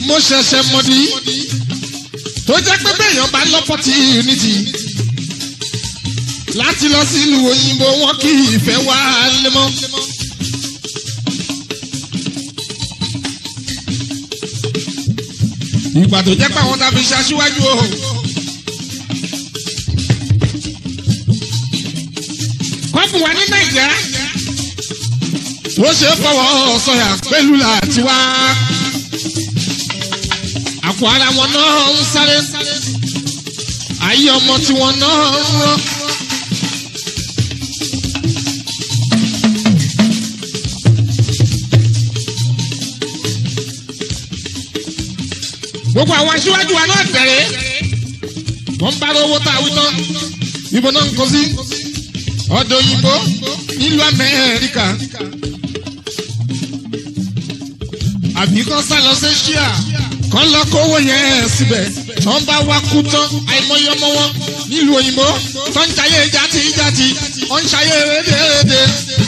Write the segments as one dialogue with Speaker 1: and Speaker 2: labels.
Speaker 1: mo ṣẹ̀ṣẹ̀ mọ̀dí tó jẹ́ pé bẹ́ẹ̀yàn bá lọ́pọ̀tì unity láti lọ sílùú òyìnbó wọn kì í fẹ́ wá lé mọ́. ìgbà tó jẹ́ pé àwọn tàbí ṣaṣíwájú o. kọ́pù wa ní nàìjíríà ó ṣe é fọwọ́ sọ̀yà pẹ̀lú láti wá. àpò ara wọn náà ń sáré ayé ọmọ tiwọn náà ń rán. gbogbo àwọn aṣíwájú wa náà tẹ̀lé wọ́n bá owó tá a wí tán ibo náà ń kó sí ọ̀dọ̀ òyìnbó nílùú amẹ́ríkà àbí kan sá lọ sí ṣíà kan lọ kówó yẹn síbẹ̀ tó ń bá wá kú tán àìmọye ọmọ wọn nílùú òyìnbó tó ń ṣayé jáde jáde wọ́n ń ṣayé rédèrèdè.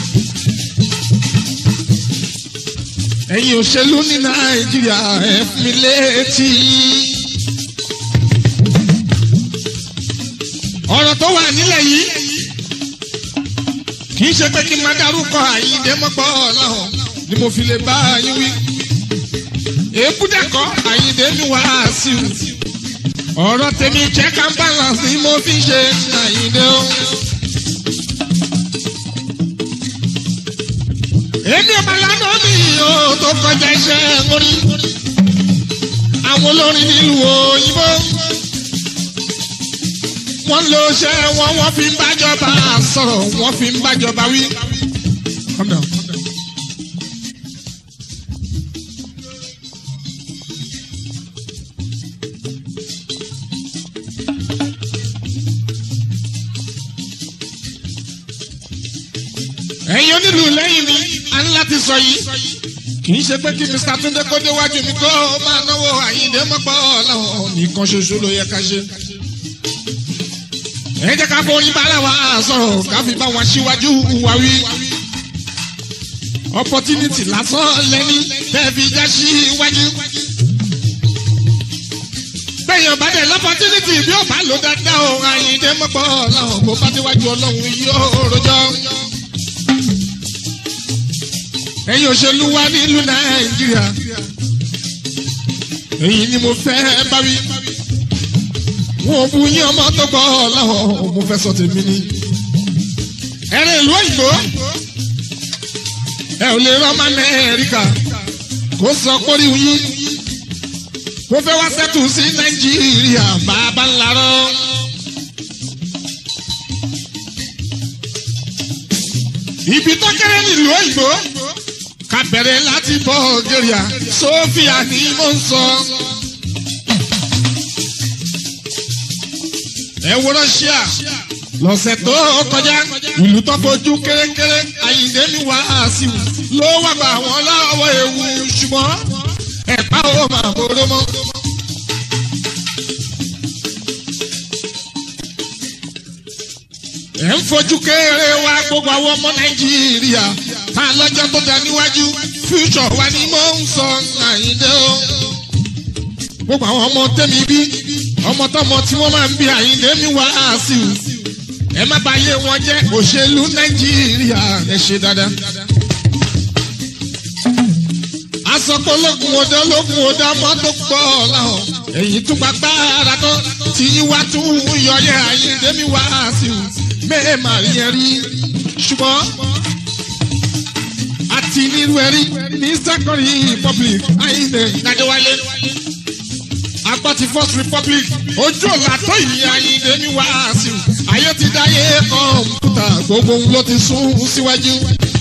Speaker 1: ẹ̀yin òṣèlú ní nàìjíríà ẹ̀ fún mi létí. ọ̀rọ̀ tó wà nílẹ̀ yìí kì í ṣe pé kí n máa dárúkọ àyíǹde mọ́pọ̀ ọlọ́run ni mo fi lè bá yín wí. èébú dẹ́kọ̀ àyíǹde mi wá sí i. ọ̀rọ̀ tèmi check and balance ni mo fi ṣe àyíǹde o. èmi ọba lánàá mi ò tó kọjá iṣẹ́ orin àwọn olórin nílùú òyìnbó wọ́n lo iṣẹ́ wọn wọ́n fi ń bájọba sọ̀rọ̀ wọ́n fi ń bájọba wí. Calm down. ẹ̀yin onílù lẹ́yìn mi a ní láti sọ yìí kì í ṣe pé kí mr túndé kó déwájú mi kó máa náwó àyíǹde mọ́pọ́ ọlọ́run nìkan ṣoṣo ló yẹ ká ṣe. ẹ jẹ́ ká forí bára wa sọ̀rọ̀ ká fi bá wọn síwájú wa wí. opportunity lásán lẹ́ni tẹ́ fi já síwájú. bẹ́ẹ̀yàn bá dẹ̀ lọ́pọ̀tunity bí ó bá lò dáadáa o àyíǹde mọ́pọ́ ọlọ́run kó bá déwájú ọlọ́run yóò rojọ́ ẹ̀yin òṣèlú wa nílùú nàìjíríà èyí ni mo fẹ́ bá wí wọn ò bu yín ọmọ tó gbọ́ láwọn mo fẹ́ sọ tèmi ni ẹ̀rìn ìlú òyìnbó ẹ ò lè rán ọmọ amẹ́ríkà kó sọ pórí yín kó fẹ́ wá sẹ́tù sí nàìjíríà bàbá ńlá rán. ibi tó kéré nílùú òyìnbó ká bẹ̀rẹ̀ láti Bulgaria Sofia ni mo ń sọ. ẹ wo Russia lọ́sẹ̀ tó kọjá ìlú tó fojú kérékéré Àyìndé mi wá sí i ló wà bá wọn lọ́wọ́ ewu ṣùgbọ́n ẹ̀pá ò máa boró mọ́. ẹ̀ ń fojú kéré wá gbogbo àwọn ọmọ Nàìjíríà ta lọ́jọ́ tó dá níwájú future wa ni mo ń sọ Àyìndé o. gbogbo àwọn ọmọ tẹ́mi bí ọmọ tọmọ tí wọ́n máa ń bí Àyìndé mi wá sí i. ẹ má bàyé wọn jẹ́ òṣèlú Nàìjíríà ẹ ṣe dáadáa. asọ̀kò lókun odò lókun odò ọmọ tó pọ̀ láwọn èyí tún gba gbára tán tí yín wá tún yọyẹ Àyìndé mi wá sí i. mẹ́ẹ̀ máa rí ẹ rí ṣùgbọ́n àti nírú ẹrí ní second republic Àyìndé Adéwálé apá ti first republic ojú ọ̀la tó yìí Àyìndé ní wàásù ayé ti dáyé kọ̀ǹpútà gbogbo ohun ló ti sún síwájú.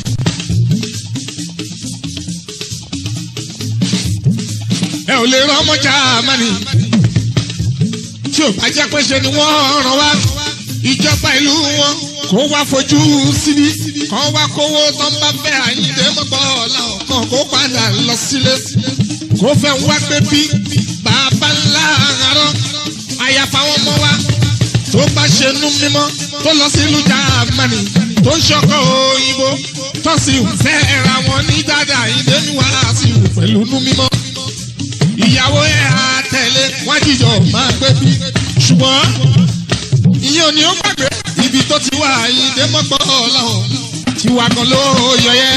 Speaker 1: ẹ ò lè rán ọmọ Jámánì tí ò bá jẹ́ pé ṣe ni wọ́n rán wá ìjọba ìlú wọn kó wá fojú síbí kó wá kówó tó ń bá fẹ́ Àyìndé mọ́gbọ́ ọ̀làwọ̀ kan kó padà lọ sílé kó fẹ́ wá gbé bí bàbá ńlá àárọ̀ àyàfà wọn mọ́ wá tó bá ṣe nú mímọ́ tó lọ sílùú Jámánì tó ń ṣọkọ òyìnbó tó sì fẹ́ ra wọn ní dáadáa Àyìndé ní wàásù pẹ̀lú nú mímọ́ ìyàwó ẹ̀ á tẹ̀lé wọ́n jíjọ máa gbé bí. ṣùgbọ́n ìyẹn ò ní ó gbàgbé ibi tó ti wà Àyìndé mọ́gbọ́ ọ̀làwọ̀n tí wà gan ló yọ yẹ.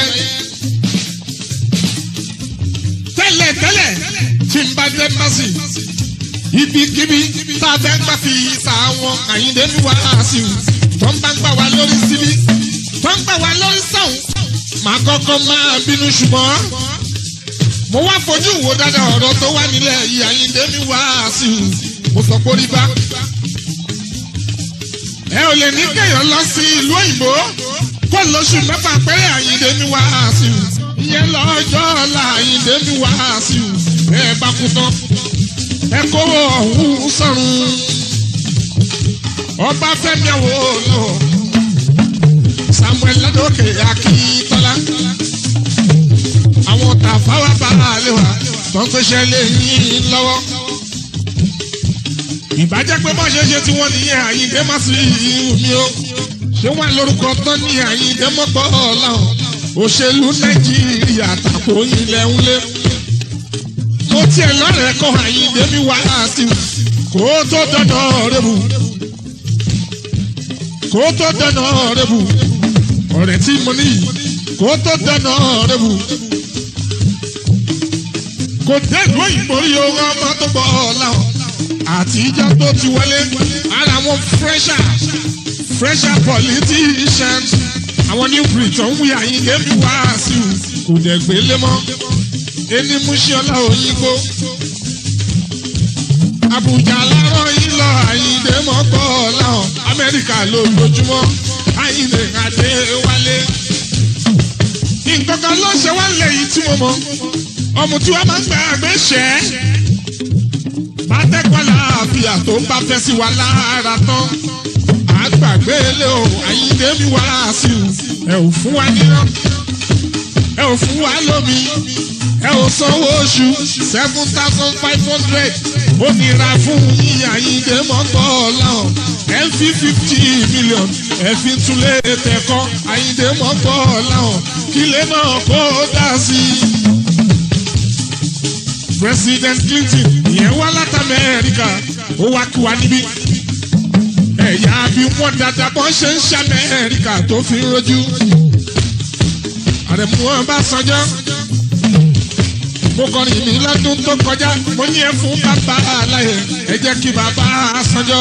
Speaker 1: tẹ́lẹ̀ tẹ́lẹ̀ tí n bá dé mbàsì ibikíbi tá a fẹ́ gbà fi sàwọn Àyìndé ní wàásù tó ń bá ń gbà wá lórí síbí tó ń gbà wá lórí sàwọn màá kọ́kọ́ máa bínú ṣùgbọ́n mo wá fojú wo dáadáa ọ̀rọ̀ tó wà nílẹ̀ yìí Àyìndé ní wàásù mo sọ pé orí bá ẹ ò lè ní kéèyàn lọ sí ìlú òyìnbó kó lóṣù mẹ́fà péré Àyìndé ní wàásù ìyẹn lọ́jọ́ ọ̀la Àyìndé ní wàásù ẹ bá kú tán ẹ kówó ọ̀hún sọ̀rùn ọba Fẹ́mi Awólọ́wọ̀ Samuel Ládòkè Akíntọ́lá àwọn tàfáwá bá a lè wà tó ń pèsè lè yín lọ́wọ́ ìbàjẹ́ pé bọ́ ṣe ṣe tí wọ́n nìyẹn Àyìndé má sí mi o ṣé wọ́n lórúkọ tán ní Àyìndé mọ́pọ̀ ọ̀làwọ̀n òṣèlú Nàìjíríà tàkó ilẹ̀ ń lé mo tiẹ̀ lọ́rẹ̀ẹ́ kọ́ Àyìndé mi wá sí kó tó dandan rẹ̀bù kó tó dandan rẹ̀bù ọ̀rẹ́ tí mo ní kó tó dandan rẹ̀bù kò dé ìlú òyìnbó rí owó ọmọ tó gbọ́ ọ̀làwọ̀n àtijọ́ tó ti wọlé ara wọn fresher fresher politicians àwọn new breed tó ń wí Àyìndé mi wá sí kò dẹ̀ gbélé mọ́ ẹni Múṣíọ́lá Òyìnbó Àbújá lárọ́ yìí lọ Àyìndé mọ́gbọ́ láwọn Amẹ́ríkà lójoojúmọ́ Àyìndé adé wálé nǹkan kan ló ṣe wá lẹ́yìn tí mo mọ̀ ọmọ tí wọ́n máa ń gbà àgbẹ̀ṣẹ́ bátẹ́kọ̀lá àfíà tó ń bá fẹ́ sí wa lára tán àgbàgbé lé o Àyìndé mi wá sí o ẹ ò fún wa níná ẹ ò fún wa lómi ẹ ò sanwó oṣù seven thousand five hundred ó nira fún yín Àyìndé mọ́gbọ́ ọ̀làhàn ẹ ń fi fifty million ẹ fi túlé tẹ̀kọ́ Àyìndé mọ́gbọ́ ọ̀làhàn kílé náà kó dá sí i. President Clinton ìyẹn wá láti Amẹ́ríkà ó wá kí wa níbí. ẹ̀yà bí wọ́n dáadáa bọ́n ṣe ń ṣe Amẹ́ríkà tó fi ń rojú. àrẹ̀mú Ọbásanjọ́ mo kọrin mi lọ́dún tó kọjá mo ní ẹ fún bàbá aláyẹ ẹ jẹ́ kí bàbá Sanjọ́.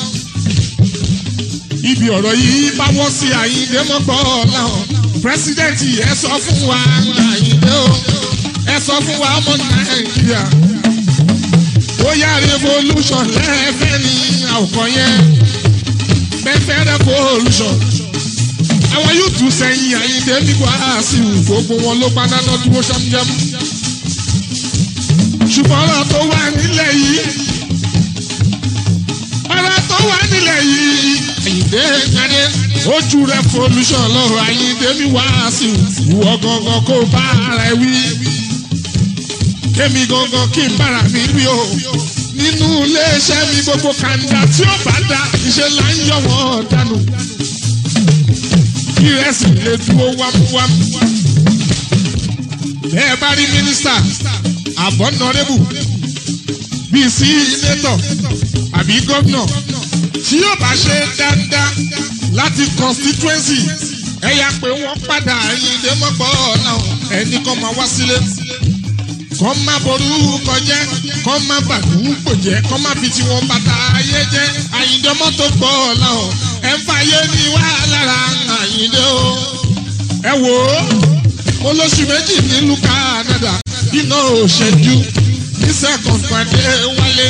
Speaker 1: ibi ọ̀rọ̀ yìí bá wọ́n sí Àyìndé mọ́gbọ́ láwọn pírẹsidẹ́ǹtì ẹ sọ fún wa Àyìndé o ẹ sọ fún wa ọmọ nàìjíríà bóyá revolution lẹ́ẹ̀fẹ́ ní àwòkọ́ yẹn fẹ́fẹ́ revolution àwọn yóò tún sẹ́yìn Àyìndé nígbà sí gbogbo wọn ló padà náà dúró ṣámúṣámú ṣùgbọ́n ọ̀rọ̀ tó wà nílẹ̀ yìí ọ̀rọ̀ tó wà nílẹ̀ yìí Àyìndé nyadé ojú revolution lọ́rọ̀ Àyìndé mi wá sí ìwọ gangan kó bá ara ẹ wí kémi gangan kí n bára mi wí o nínú iléeṣẹ́ mi gbogbo kàńdà tí ó bá da iṣẹ́ là ń yọ wọ́n dànù ìrẹsì lè dúró wámúwámú ẹ bá rí mínísítà àbọ̀nàrẹ́bù bíi sínétọ̀ àbí gómìnà tí yóò bá ṣe dáadáa láti constituency ẹ yà pé wọ́n padà Àyìndé mọ́gbọ́ ọ̀la ẹnì kan máa wá sílé kọ́ má borúkọ jẹ́ kọ́ má bàdúgbò jẹ́ kọ́ má fi tiwọn bàtà ayé jẹ́ Àyìndé mọ́tò gbọ́ ọ̀la ọ̀ ẹ̀ ń fàyè ní wàhálà ra Àyìndé o. ẹ wò ó mo lóṣù méjì nílùú Canada iná òṣèjú ní second pàdé wálé.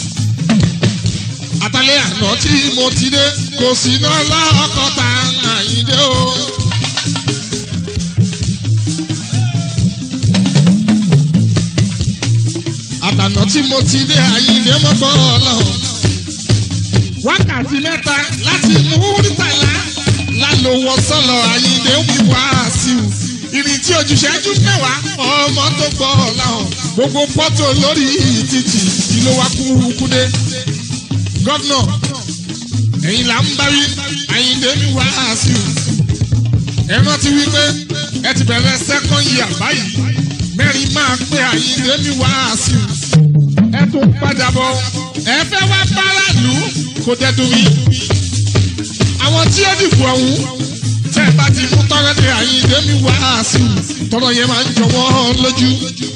Speaker 1: àtàlẹ́ àná tí mo ti dé kò sí náà lọ́kọ̀ọ́ta Àyìndé o. àtànà tí mo ti dé Àyìndé mọ́gbọ́ ọlọ́run. wákàtí mẹ́ta láti múrítàlá lálówó sọ́lọ̀ Àyìndé wíwá sí i. ìrìn tí ojúṣẹ́jú mẹ́wàá ọmọ tó gbọ́ ọlọ́run. gbogbo pọ́tò lórí títì ìlú wa kúrúkú dé. gọ́vnọ̀ ẹ̀yin là ń bá wí Àyìndé wíwá sí i. ẹ rántí wípé ẹ ti bẹ̀rẹ̀ second year báyìí mẹ́rin máa pé Àyìndé mi wá sí i. ẹ tún padà bọ̀ ẹ fẹ́ wá báràlú kò dẹ́dùn mí. àwọn tí ó dìbò ọ̀hún tẹ́ ẹ bá ti mú tọ́rọ́ dé àyíndé mi wá sí i tọ́rọ̀ yẹn máa ń jọ wọ́n lójú.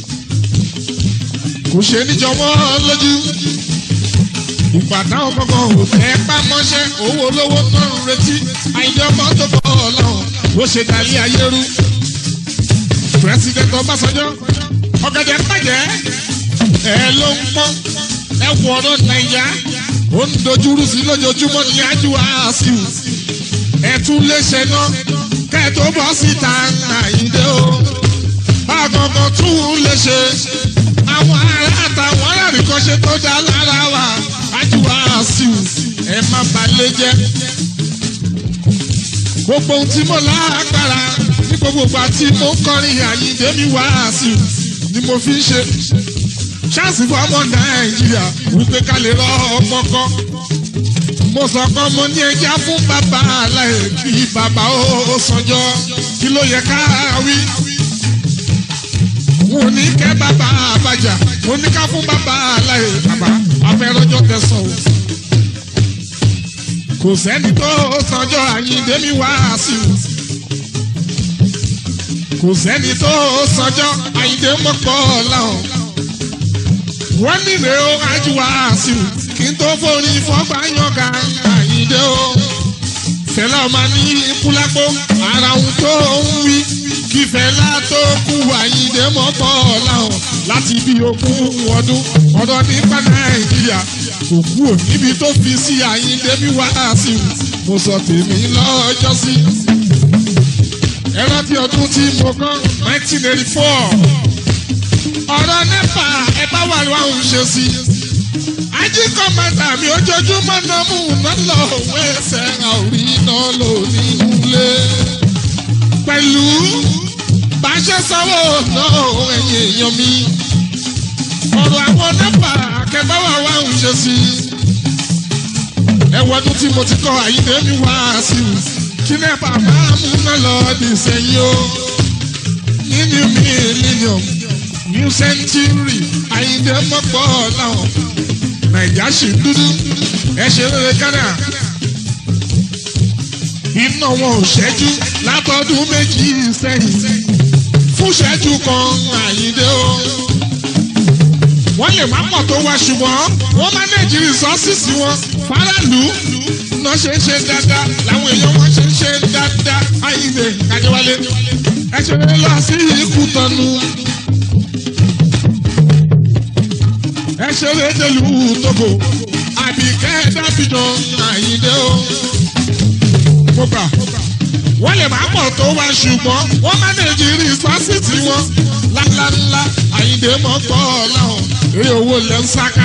Speaker 1: kò ṣe ní jọ wọ́n lójú. ìgbà táwọn kankan ò fẹ́ pamọ́ṣẹ́ owó olówó náà ń retí àyíndé ọmọ tó bọ̀ ọlọ́run bó ṣe dàlí ayé rú. pírẹsidẹ́ntì ọbásanjọ́ ọ̀gẹ̀dẹ̀ bàjẹ́ ẹ ló ń pọ́n ẹ wọ ọ̀rọ̀ nàìjà ó ń dojúrú sí lójoojúmọ́ ní ájú àásìw ẹ tún lè ṣe náà kẹ́ ẹ tó bọ́ síta àyíndé o bákankan tún lè ṣe àwọn ará àtàwọn aráàlú kan ṣe tó dá lára wa ájú àásìw ẹ má balẹ̀ jẹ́ gbogbo ohun tí mo lágbára ní gbogbo ìgbà tí mo ń kọrin àyíndé mi wá àásìw ni mo fi ń ṣe ṣáàsì fún ọmọ nàìjíríà wípé ká lè rọ ọmọ kọ. mo sọ kan mo ní ẹja fún bàbá aláì kí bàbá ó sanjọ kí ló yẹ ká wí. mo ní kẹ́ bàbá àbájá mo ní ká fún bàbá aláì bàbá afẹ́rọ́jọ́ tẹ̀sán o. kò sẹ́ni tó sanjọ́ àyíndé mi wá sí i. kò sẹ́ni tó sanjọ́ àyíndé mọ́pọ̀ láwọn wọ́n nílé o ajíwá sí i kí n tó forí fọ́gbà yànga àyíndé o. fẹlẹ́ ọmọ ní kúlápó ara ohun tó ń wí kí fẹlá tó kú àyíndé mọ́ bọ́ láwọn láti bí ogún ọdún ọ̀dọ́ nípa nàìjíríà kò kú ò níbi tó fi sí àyíndé bí wá sí i mo sọ tèmi lọ́jọ́ sí. ẹ rántí ọdún tí mo kọ́ nineteen eighty four ọ̀rọ̀ nípa ẹ bá wà lọ́wọ́ ń ṣe sí. ají kọ́mọ̀tà mi ojoojúmọ́ náà mú un lọ òun ẹsẹ̀ àórí náà lò nínú ilé. pẹ̀lú bàṣẹ sanwó náà ẹ̀yìn èèyàn mi. ọ̀rọ̀ àwọn nípa akẹ́bá wà wá ń ṣe sí. ẹ̀wọ̀dún tí mo ti kọ́ àyíndé mi wá sí i. kí ní bàbá mú náà lọ dì sẹ́yìn o. nínú mílíọ̀nù new century àyíndé mọ́pọ̀ làwọn nàìjà sì dúdú ẹ ṣe rere kánà iná wọn ò ṣẹ́jú látọdún méjì sẹ́yìn fún ṣẹ́jú kan àyíndé o wọ́n lè má pọ̀ tó wá ṣùgbọ́n wọ́n mánéjì rìsọ́ọ̀sì wọn faraàlú náà ṣe ń ṣe dáadáa làwọn èèyàn wọn ṣe ń ṣe dáadáa àyíndé kájọwálé ẹ ṣe lọ sí ikú tọ́nu. ẹ ṣeré délù tógo àbíkẹ́ dábìdàn àyíndé o. mo gbà wọ́n lè máa pọ̀ tó wá ṣùgbọ́n wọ́n mánéjì rìsọ́sìtì wọn ńláńlá àyíndé mọ́ gbọ́ láwọn eré owó lẹ́ ń sáká.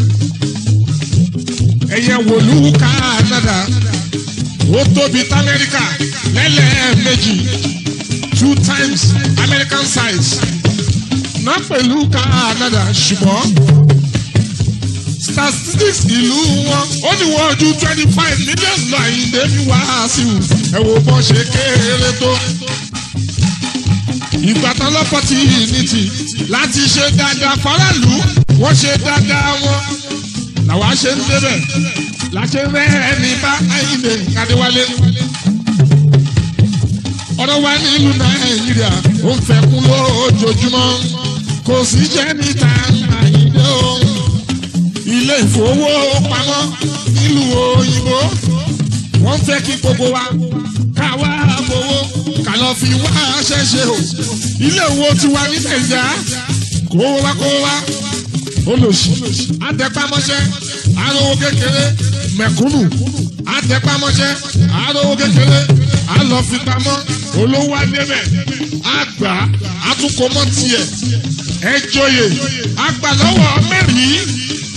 Speaker 1: ẹ̀yẹ wòlú Canada ó tóbi tamẹ́ríkà lẹ́lẹ́ẹ̀mejì two times American size náà pẹ̀lú Canada ṣùgbọ́n statistics ìlú wọn ó ní wọn ju twenty five million lọ àyíndé ní wàásù ẹ wo bọ́n ṣe kéré tó. ìgbà tán lọ́pọ̀ tí ní ti láti ṣe dáadáa faraàlú wọ́n ṣe dáadáa wọn làwa ṣe ń débẹ̀ láṣẹ rẹ̀ ní bá àyíndé adéwálé. ọ̀rọ̀ wa nílùú nàìjíríà ó ń fẹ́ kún lójoojúmọ́ kò sí jẹ́ níta àyíndé o ilé ìfowópamọ́ nílùú òyìnbó wọ́n fẹ́ kí gbogbo wa ká wá gbowó ká lọ fi wá ṣẹ́ṣe o ilé owó tiwa ní nàìjíríà kó wá kó wá olòṣì àtẹpámọ́ṣẹ́ arówó kékeré mẹ̀kúnnù àtẹpámọ́ṣẹ́ arówó kékeré àlọ́fipamọ́ olówó adébẹ̀ àgbà àtúkọ̀mọ́ tiẹ̀ ẹjọ́yè àgbà lọ́wọ́ mẹ́rin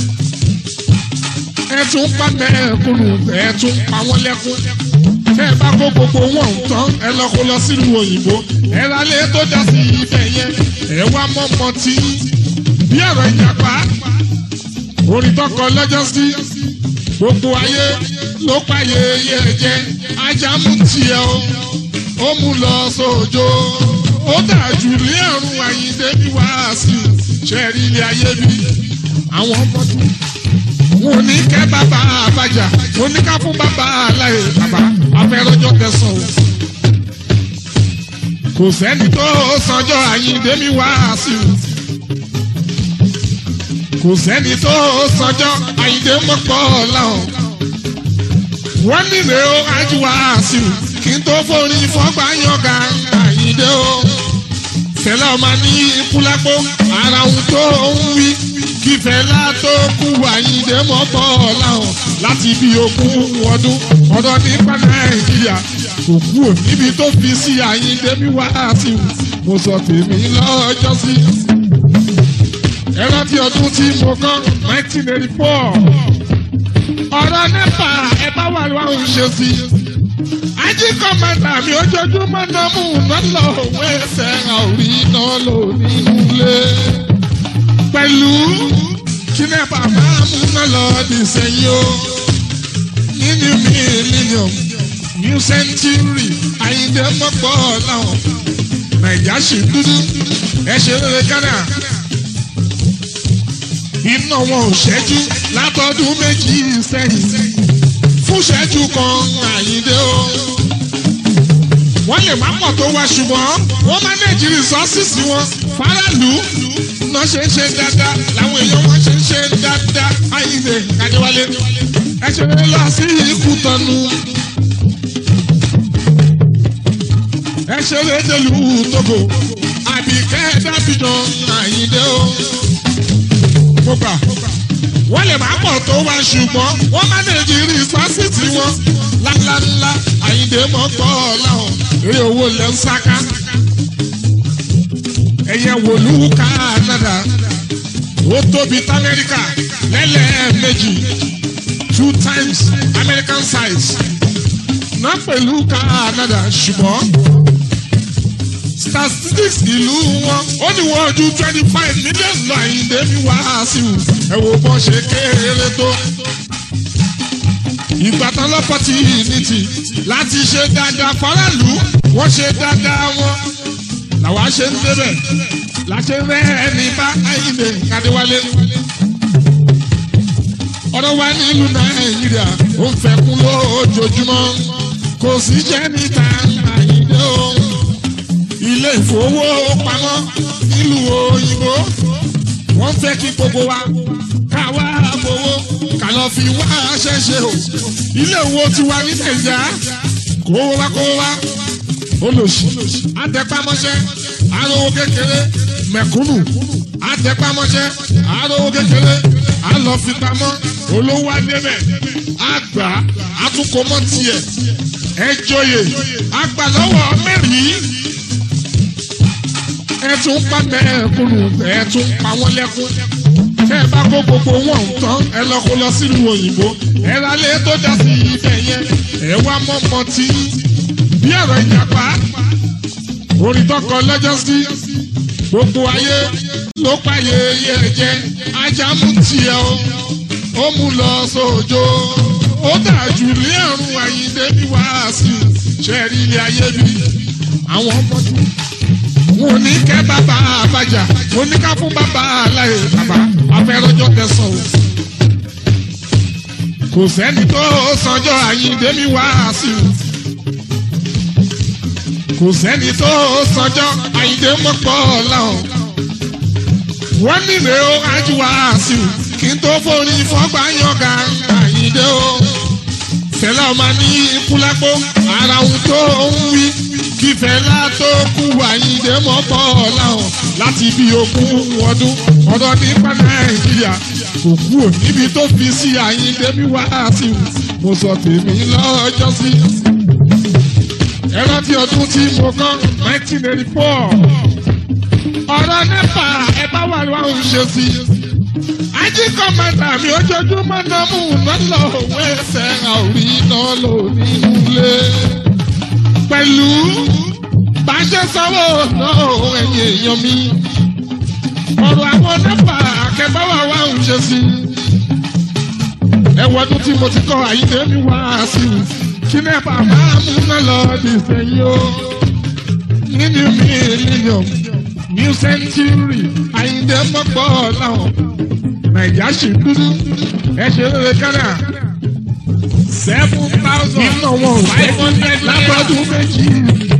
Speaker 1: ẹ tún pa mẹ́ẹ̀kúnnù ẹ tún pa wọ́n lẹ́kún. tẹ́ ẹ bá kó gbogbo wọn tán ẹ lọ kó lọ sílùú òyìnbó ẹ ra lé tó dá sí ibẹ̀ yẹn ẹ wá mọ́mọ́ tí bí ọ̀rọ̀ ìjàpá orin tọkọ lọ́jọ́ sí gbogbo ayé ló pààyè yẹ jẹ ajá mú tiẹ̀ o ó mú lọ sóòjó ó dàjú ní ẹ̀rùn àyíndé bí wàásù ṣẹ́ẹ̀rí ilé ayé bí àwọn ọmọ tó wọn ò ní kẹ́ bàbá àbájá wọn ní ká fún bàbá aláì bàbá afẹ́rọ́jọ́ tẹ̀sán o. kò sẹ́ni tó sanjọ́ àyíǹde mi wá sí i. kò sẹ́ni tó sanjọ́ àyíǹde mọ́pọ̀ láwọn. wọ́n nílé o ájú wá sí i kí n tó forí fọ́gbà yànga àyíǹde o. fẹlẹ́ ọmọ ní ikú lápò ara ohun tó ń wí kífẹ́lá tó kú àyíǹde mọ́pọ̀ láwọn láti bí ogún ọdún ọdọ nípa nàìjíríà kò kú ò níbi tó fi sí àyíǹde mi wá sí i mo sọ tèmi lọ́jọ́ sí. ẹ rántí ọdún tí mo kọ́ nineteen eighty four ọ̀rọ̀ nípa ẹ bá wà lọ́wọ́ ṣe sí. ají kọ́mẹ́ntà mi ojoojúmọ́ náà mú un lọ́lọ́ òwe ẹsẹ̀ àórí náà lò nínú ilé pẹ̀lú kí ní bàbá múná lọ di sẹ́yìn o nínú millennium new century àyíndé mọ́pọ̀ láwọn nàìjà sì dúdú ẹ ṣe rere kánà iná wọn ò ṣẹ́jú látọdún méjì sẹ́yìn fún ṣẹ́jú kan àyíndé o wọ́n lè má pọ̀ tó wá ṣùgbọ́n wọ́n mánéjì rìsọ́ọ̀sì wọn faraàlú náà ṣe ń ṣe dáadáa làwọn èèyàn wọn ṣe ń ṣe dáadáa àyìnbé kàdéwálé ẹ ṣe lè lọ sí ikú tọ́nu ẹ ṣe lè délù tógo àbíkẹ́ dábìdàn àyìndé o mo gbà wọ́n lè má pọ̀ tó wá ṣùgbọ́n wọ́n mánéjì rìsọ́ọ̀sì wọn ńláńláńlá àyìndé mọ́ gbọ́ láwọn eré owó lẹ́ ń sáká ẹ̀yẹ wòlú Canada ó tóbi tí Amẹ́ríkà lẹ́lẹ́ẹ̀mejì two times American size náà pẹ̀lú Canada ṣùgbọ́n statistics ìlú wọn ó ní wọ́n ju twenty five million lọ àyíǹde mi wá sí i ẹ wo bọ́n ṣe kéré tó ìgbà tán lọ́pọ̀tì ní ti láti ṣe dáadáa faraàlú wọ́n ṣe dáadáa wọn làwa ṣe ń débẹ̀ láṣẹ rẹ̀ ní bá àyìnbé kádéwálé. ọ̀rọ̀ wa nílùú nàìjíríà ó ń fẹ́kún lójoojúmọ́ kò sí jẹ́ níta àyìnbé o. ilé ìfowópamọ́ nílùú òyìnbó wọ́n fẹ́ kí gbogbo wa ká wá fowó ká lọ fi wá ṣẹ́ṣe o. ilé ìwò tiwa ní nàìjíríà kó wá kó wá olòṣì àtẹpámọ́ṣẹ́ arówó kékeré mẹ̀kúnnù àtẹpámọ́ṣẹ́ arówó kékeré àlọ́fipamọ́ olówó adébẹ̀ àgbà àtúnkọ́mọ́ tiẹ̀ ẹjọ́yè àgbàlọ́wọ́ mẹ́rin ẹtún pa mẹ́ẹ̀kúnnù ẹtún pa wọ́n lẹ́kún tẹ́ ẹ bá kó gbogbo wọn tán ẹ lọ kó lọ sílùú òyìnbó ẹ rálé tó dá sí ibẹ̀ yẹn ẹ wá mọ́mọ́ tí bí ọ̀rọ̀ ìjàpá orin tọkọ lọ́jọ́ sí gbogbo ayé ló pààyè iye ẹ̀jẹ̀ ajá mú tiẹ̀ o ó mú lọ sóòjó ó dàjú ní àrùn àyíndé bí wàásù ṣẹ́ẹ̀rí ilé ayé bí àwọn ọmọdé wọn ò ní kẹ́ bàbá àbájá wọn ní ká fún bàbá aláì bàbá afẹ́rọ́jọ́ tẹ̀sán o kò sẹ́ni tó sanjọ́ àyíndé mi wàásù kò sẹ́ni tó sanjọ́ àyíndé mọ́pọ̀ láwọn. wọ́n nílé o ájú wá sí i kí n tó forí fọ́gbà yànga àyíndé o. fẹlẹ́ ọmọ ní ikú lápò ara ohun tó ń wí kí fẹlá tó kú àyíndé mọ́pọ̀ láwọn láti bí ogún ọdún ọdọ nípa nàìjíríà kò kú ò níbi tó fi sí àyíndé mi wá sí i mo sọ tèmi lọ́jọ́ sí i ẹ rántí ọdún tí mo kọ́ nineteen eighty four ọ̀rọ̀ nípa ẹ bá wà lọ́wọ́ ṣe sí. ají kọ́mẹ́ntà mi ojoojúmọ́ náà mú un lọ́lọ́ òwe ẹsẹ̀ àórí náà lò nínú ilé. pẹ̀lú bàṣẹ sanwó náà ẹ̀yìn èèyàn mi. ọ̀rọ̀ àwọn nípa akẹ́bá wà wá ń ṣe sí. ẹ wọ́dún tí mo ti kọ́ àyíké mi wá sí i kí ní bàbá múná lọ di sẹ́yìn o nínú millennium new century àyíndé mọ́pọ̀ láwọn nàìjíríà ṣì ń dúdú ẹ ṣe lóore kánà seven thousand
Speaker 2: Nínú wọn ò
Speaker 1: five hundred
Speaker 2: lábọ́dún méjì.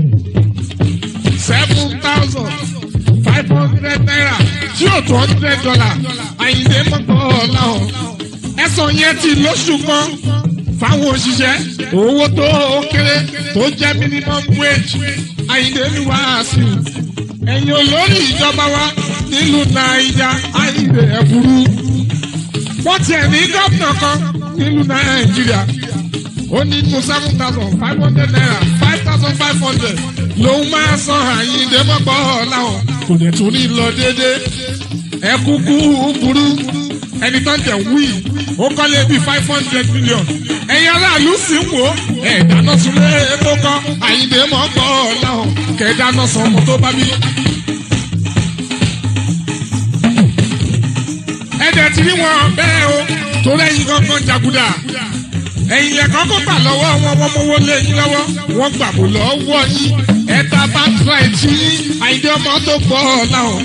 Speaker 1: seven thousand five hundred naira tí o two hundred dollar àyìndé mọ́kọ́ ọ̀làhùn ẹ̀sán yẹn ti lóṣù kan fáwọn òṣìṣẹ́ owó tó kéré tó jẹ́ minimum wage àyìndé ní wàásù ẹ̀yin olórí ìjọba wa nílùú nàìjà àyìndé ẹ̀bùrú wọ́n tiẹ̀ ní gómìnà kan nílùú nàìjíríà ó ní nínú seven thousand five hundred naira five thousand five hundred lòun máa san àyíǹde mọ́pọ̀ ọ̀làwọ̀n kò dẹ̀ tún ní lọ déédéé ẹ kúkú burú ẹni tó ń tẹ̀ wí ó kọ́lé bíi five hundred million ẹ̀yin aráàlú sì ń wò ó ẹ̀ dáná sunlé tó kọ́ àyíǹde mọ́pọ̀ ọ̀làwọ̀n kẹ̀ dáná san ọmọ tó bá bí. ẹ̀dẹ̀ tí ní wọn bẹ́ẹ̀ o torí ẹ̀yin kankan jàgùdà ẹ̀yin lẹ́kọ̀ọ́ kó gbà lọ́wọ́ wọn wọ́n mọ́wọ́ lé yín lọ́wọ́ wọ́n gbà bò lọ́wọ́ yín ẹ̀ta bá tíráì tí àìdí ọmọ tó pọ̀ láwọn.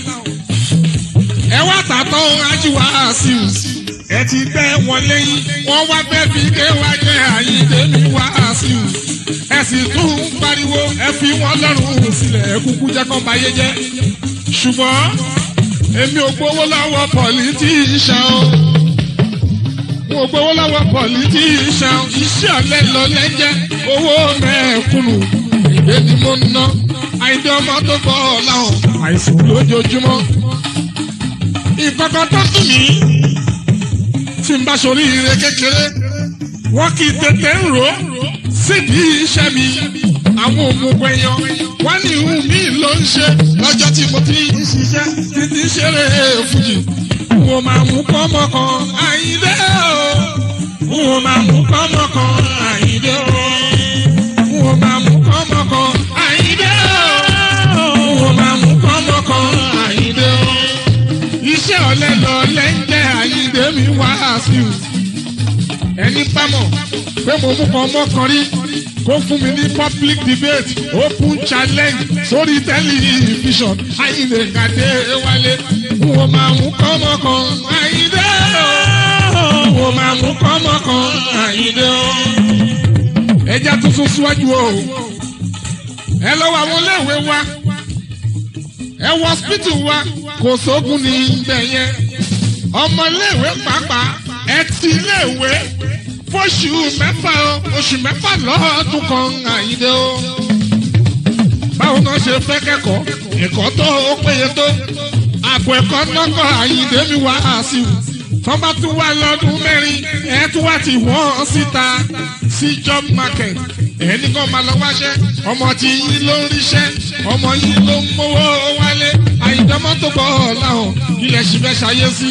Speaker 1: ẹ wá tàtọ́ ajíwá sí i ẹ ti gbẹ́ wọn lẹ́yìn wọ́n wá fẹ́ fi dé wá jẹ́ àyíndé mi wá sí i ẹ sì tún ń pariwo ẹ fi wọn lọ́rùn sílẹ̀ ẹ kúkú jẹ́ kán báyé jẹ́ ṣùgbọ́n èmi ò gbowó lọ́wọ́ pọ̀lìtìṣàn o mo gbowó lọ́wọ́ pọ̀lìtìṣàn iṣẹ́ ọ̀lẹ́ lọ lẹ́jẹ́ owó mẹ́ẹ̀kúnnù ìgbé ni mo ń ná àìdí ọmọ tó bọ̀ láwọn àìsàn lójoojúmọ́. ìkọ̀kọ̀ tó dùn mí tí n bá sori ire kékeré wọ́n kì í tètè ń rò ó sídìí iṣẹ́ mi àwọn òmùgbọ̀ èèyàn wọ́n ní ìhùn mi ló ń ṣe lọ́jọ́ tí mo ti ń ṣiṣẹ́ títí ṣeré fújì wọ́n máa mú kọ́mọ kan àyíndé o wọ́n máa mú kọ́mọ kan àyíndé o wọ́n máa mú kọ́mọ kan àyíndé o wọ́n máa mú kọ́mọ kan àyíndé o iṣẹ́ ọ̀lẹ lọ lẹ́ńjẹ́ àyíndé mi wá sí i ẹni bámọ̀ pé mo mú kan mọ́kàn rí kó fún mi ní public debate open challenge sórí tẹlifíṣàn àyìnlé kàdé wálé wọ́n máa mú kọ́mọ kan àyìnlé o wọ́n máa mú kọ́mọ kan àyìnlé o. ẹja tuntun síwájú o ẹ lọ́wọ́ àwọn iléèwé wa ẹ wọ hospital wa kò sóògùn ní ibẹ̀ yẹn ọmọ iléèwé pàápàá ẹ ti iléèwé fóṣù mẹ́fà o oṣù mẹ́fà lọ́ọ̀dún kan àyíndé o. báwo náà ṣe fẹ́ kẹ́kọ̀ọ́ ẹ̀kọ́ tó o péye tó àpò ẹ̀kọ́ lọ́kọ̀ àyíndé mi wá sí i. tọ́ bá tún wá lọ́dún mẹ́rin ẹ̀ tún wá ti wọ́n síta sí job market ẹni kan máa lọ wáṣẹ́ ọmọ tí yín ló ń ríṣẹ́ ọmọ yín ló ń mówó wálé àyíndé mọ́tò bọ̀ láwọn ilẹ̀ ṣì fẹ́ ṣayé sí.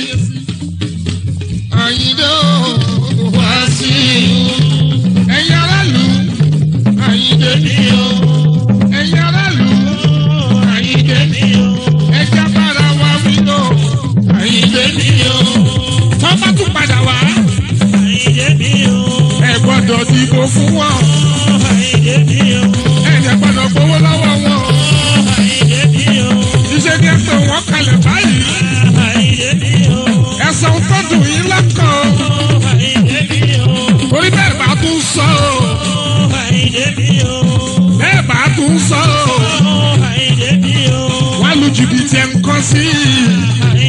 Speaker 1: àyíndé o wá sí i. ẹ̀yin aráàlú àyíndé mi o. ẹ̀yin aráàlú àyíndé mi o. ẹja bára wa wí lọ àyíndé mi o. tọ́ bá tún padà wá ẹ gbọ́dọ̀ dìbò fún wọn. ẹ jẹ́ gbọ́dọ̀ gbowó lọ́wọ́ wọn. iṣẹ́ ni ẹ pè wọ́n kalẹ̀ báyìí. ẹ̀sán tọ́jú yín lọ́kàn. orí bẹ́ẹ̀ bá tún sọ o. bẹ́ẹ̀ bá tún sọ o. wọ́n lu jìbìtì ẹ̀ ń kọ́ sí i.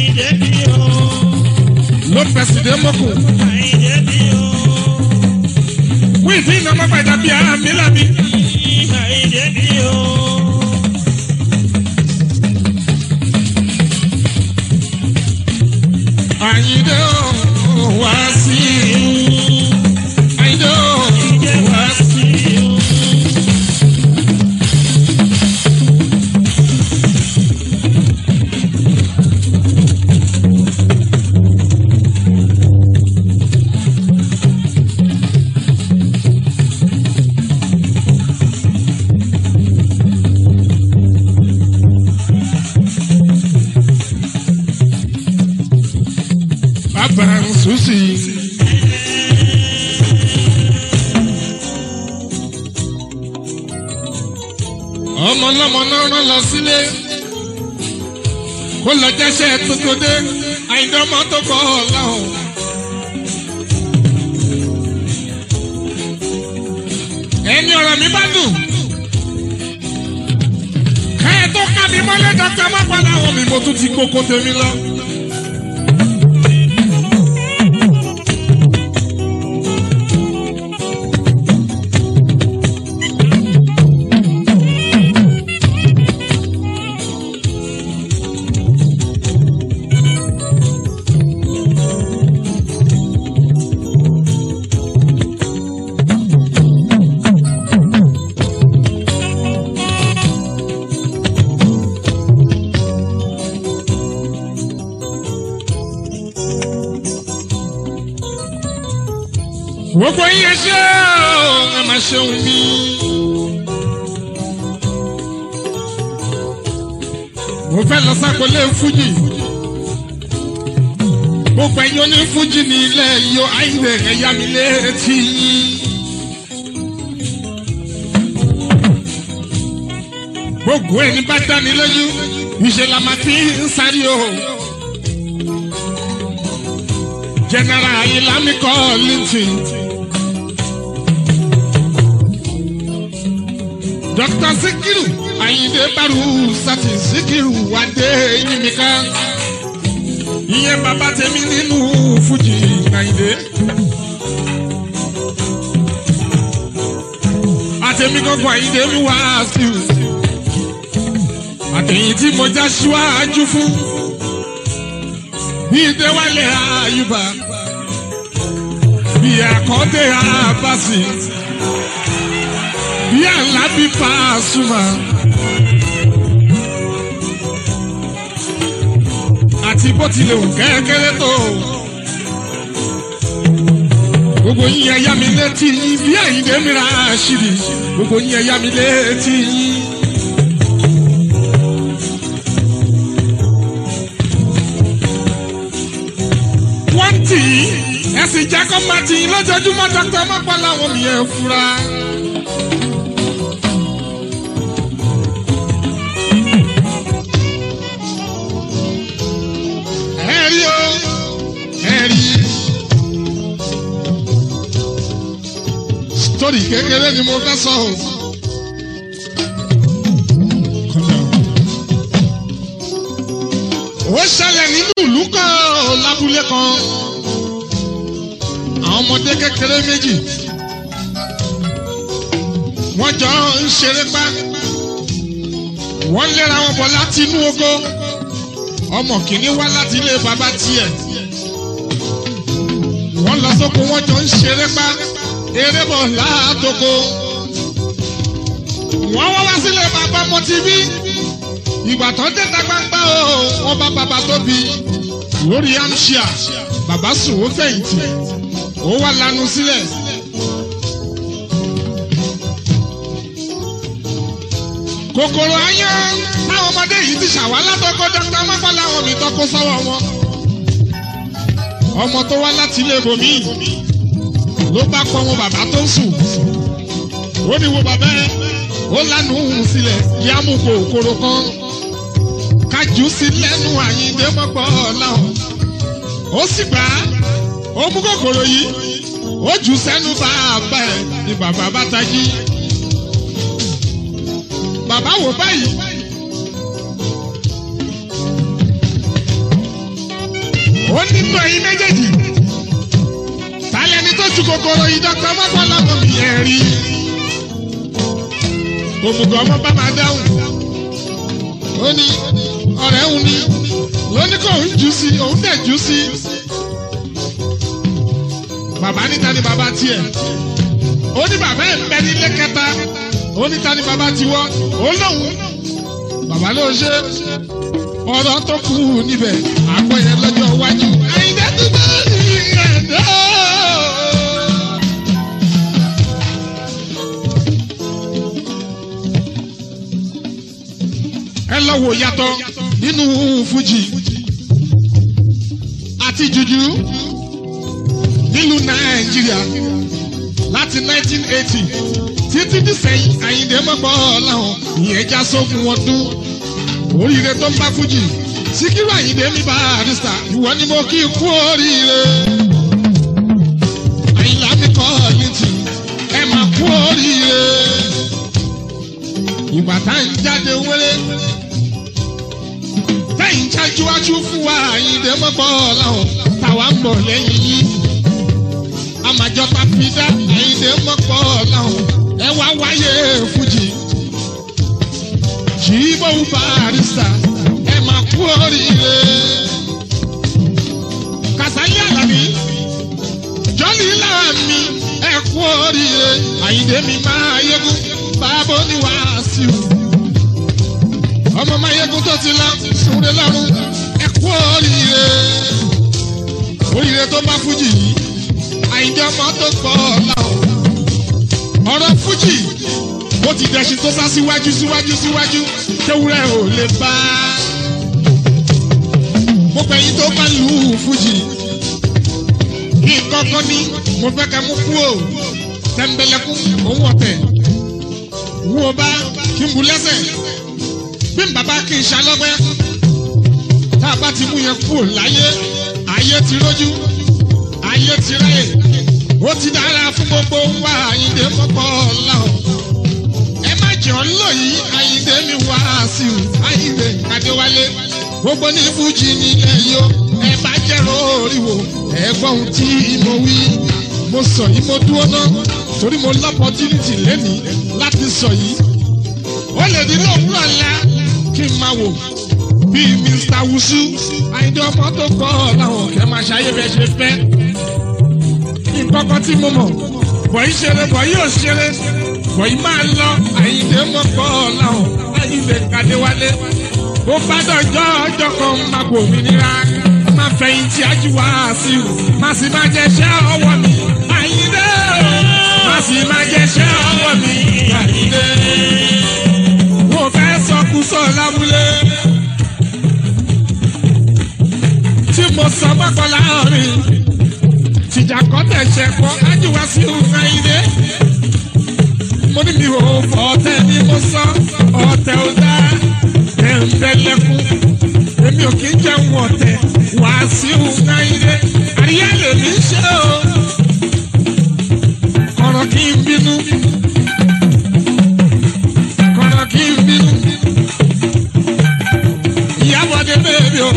Speaker 1: ló pẹ̀sì dé mọ́kù. wíìfì iná mọ́pá ìdàbí àmì làmì. Àyìndé o wá sí i. Àyìndé o wá sí i. Bàbá ń sùn sí i. ọmọ ọlọ́mọ náà rán lọ sílé kó lọ jẹ́sẹ̀ tuntun dé àyìndé ọmọ tó kọ́ ọ̀làhùn. ẹni ọ̀rọ̀ mi bá dùn. káyọ̀ tó ká mi mọ́lẹ̀ dọ́kítà má padà wọ̀ mí mo tún ti kókó tèmi lọ. gbogbo yín ṣe ẹ máa ṣeun mi. mo fẹ́ lọ sákòlé fújì gbogbo ẹ̀yin oní fújì ní ilẹ̀ yóò àìlè ẹ̀yà mi létí yín. gbogbo ẹni bá dání lójú ìṣe la máa fi ń sáré o. general ilami Kollington. Dr. Sikiru Ayinde Baru Sati Sikiru Wade Yimika. Ìyẹn bàbá tèmi nínú Fújì Ayinde. Àtẹ̀mí gbogbo Ayinde mi wá sí i. Àtẹ̀yìn tí mo já síwájú fún. Bí Déwálé Ayuba. Bí Àkọ́dé Abasi bí alábí Pasuma àti bó tilẹ̀ wù kẹ́kẹ́rẹ́ tó gbogbo yín ẹ̀yà mi létí yín bí Àyìndé mi ra ṣìrì gbogbo yín ẹ̀yà mi létí yín. wọ́n tì í ẹ̀sìn jẹ́ kó máa tì í lójoojúmọ́ dọ́kítà mọ́pọ́ làwọn mi ẹ̀ fura. ẹ̀rí o ẹ̀rí. sítórì kékeré ni mo fẹ́ sọ o. ó ṣẹlẹ̀ nínú ìlú kan lábúlé kan àwọn ọmọdé kékeré méjì wọ́n jọ ń ṣeré pa wọ́n lera wọn bọ̀ láti inú ogo ọmọ kìíní wá láti ilé bàbá tiẹ̀ wọ́n lọ sóko wọ́n jọ ń ṣeré pa eré bọ̀ látoko wọ́n wá wá sílé bàbá mọ́tìbí ìgbà tó dé ta gbangba o wọ́n bá bàbá tóbi lórí amṣíà bàbá sùn ó fẹ̀yìntì ó wá lanu sílẹ̀. kòkòrò ayán táwọn ọmọdé yìí ti ṣàwá látọkọ dókítà mọ́pá láwọn mi tọ́kọ sọ́wọ́ wọn. ọmọ tó wá láti ilé ibòmí ló bá pọ̀ wọn bàbá tó ń sùn. ó ní wo bàbá ẹ ó lánàá òun sílẹ̀ yá mú kòkòrò kan kájú sí lẹ́nu àyíǹde mọ́pọ̀ láwọn. ó sì gbà á ó mú kòkòrò yìí ó jù sẹ́nu bàbá ẹ̀ ni bàbá bá tají bàbá wò báyìí. ó nínú ẹyin méjèèjì tálẹ́ni tó ju kòkòrò yìí dọ́kítà mọ́kànlá mọ́ mi ẹ̀ rí. òmùgọ̀ ọmọ bá máa dáhùn. ó ní ọ̀rẹ́ òun ni lóní kò ń jù sí òun dẹ̀ jù sí. bàbá níta ni bàbá tiẹ̀ ó ní bàbá ẹ̀ ń bẹ nílé kẹta ó ní ta ni bàbá ti wọ́ ó lóun bàbá ló ṣe ọ̀rọ̀ tó kù níbẹ̀ àpẹẹrẹ lọ́jọ́ iwájú. àyìnbá tó bá rí ẹ̀dá. ẹ lọ wò yàtọ̀ nínú fújì àti jùjú nílùú nàìjíríà láti 1980 títí dísẹ́yìn àyìndé mọ́gbọ́ ọ̀làhàn ìyẹn já sógun ọdún oríire tó ń bá fújì Síkírù Àyìndé mi Barrister ìwọ ni mo kí kú oríire. Àyìnlá mi kọ́ ní tì ẹ máa kú oríire. Ìgbà tá ń jáde wéré. Tẹ́yìn jájúwájú fún wa Àyìndé mọ́pọ̀ láwọn táwa ń bọ̀ lẹ́yìn yìí. Àmàjọ ta fi dá Àyìndé mọ́pọ̀ láwọn ẹ wá wáyé fújì. Jíbọ̀ Barrister ẹ máa kú oríire. Kàsálí Àlàbí, Jọ́lí Láàmì, ẹ kú oríire. Àyìndé mi máa yégún, bàbá oníwàásù. Ọmọ máa yégún tó ti lọ, súnre lọ́rùn, ẹ kú oríire. Oríire tó bá fújì yìí, Àyìndé ọmọ tó pọ̀ láwọn. Ọ̀rọ̀ fújì, ó ti dẹ̀sìn tó sá síwájú síwájú síwájú, kéwúrẹ́ ò lè bá a gbogbo ẹyin tó bá lù ú fújì kí kọ́kọ́ ní mo fẹ́ ká mú kú o tẹ̀m̀bẹ̀lẹ̀kún òun ọ̀tẹ̀ wú o bá kí n bu lẹ́sẹ̀ bí n bàbá kì í ṣalọ́gbẹ́ tá a bá ti mú yẹn kú o láyé ayé ti rójú ayé ti ráyè ó ti dára fún gbogbo wa àyíǹde mọ́pọ̀ láwọn ẹ má jẹ́ ọ́ lò yìí àyíǹde mi wá sí i àyíǹde kàdéwálé gbogbo ní fújì nílẹ̀ yìí ó ẹ bá jẹ́rọ oríwo ẹ̀gbọ́n tí mo wí mo sọ yìí mo dúró ná torí mo lọ́pọ̀tínítì lẹ́nìí láti sọ yìí ó lè ní lóòwúrọ̀ ńlá kí n máa wò bíi Mr. Wusu àyíndé ọmọ tó kọ́ ọ láwọn kẹ́ máa ṣayé bẹ́ẹ̀ ṣe fẹ́ nǹkan kan tí mo mọ̀ bọ̀yì ṣeré bọ̀yì ò ṣeré bọ̀yì máa lọ àyíndé mọ́ kọ́ ọ láwọn àyíndé kàdéwálé ó bá dọjọ́ ọjọ́ kan máa kò mí nira máa fẹ̀yìntì ajíwá sí i má sì máa jẹṣẹ́ ọwọ́ mi àyíndé má sì máa jẹṣẹ́ ọwọ́ mi àyíndé. mo fẹ́ sọkúsọ lábúlé tí mo sọ mọ́kàn láàrin tìjà kọ́ tẹ̀sẹ̀ kọ́ ajíwá sí i àyíndé. mo ní mi ò fọ́ ọ̀tẹ̀ ni mo sọ ọ̀tẹ̀ ò dáa tẹ̀m̀bẹ̀lẹ̀kún. Èmi ò kí ń jẹun ọ̀tẹ̀ Wàsíù Náíré. Àríyá lèmi ń ṣe o. Kọ̀rọ̀ kí n bínú. Kọ̀rọ̀ kí n bínú. Ìyábọ̀dé bèbí o.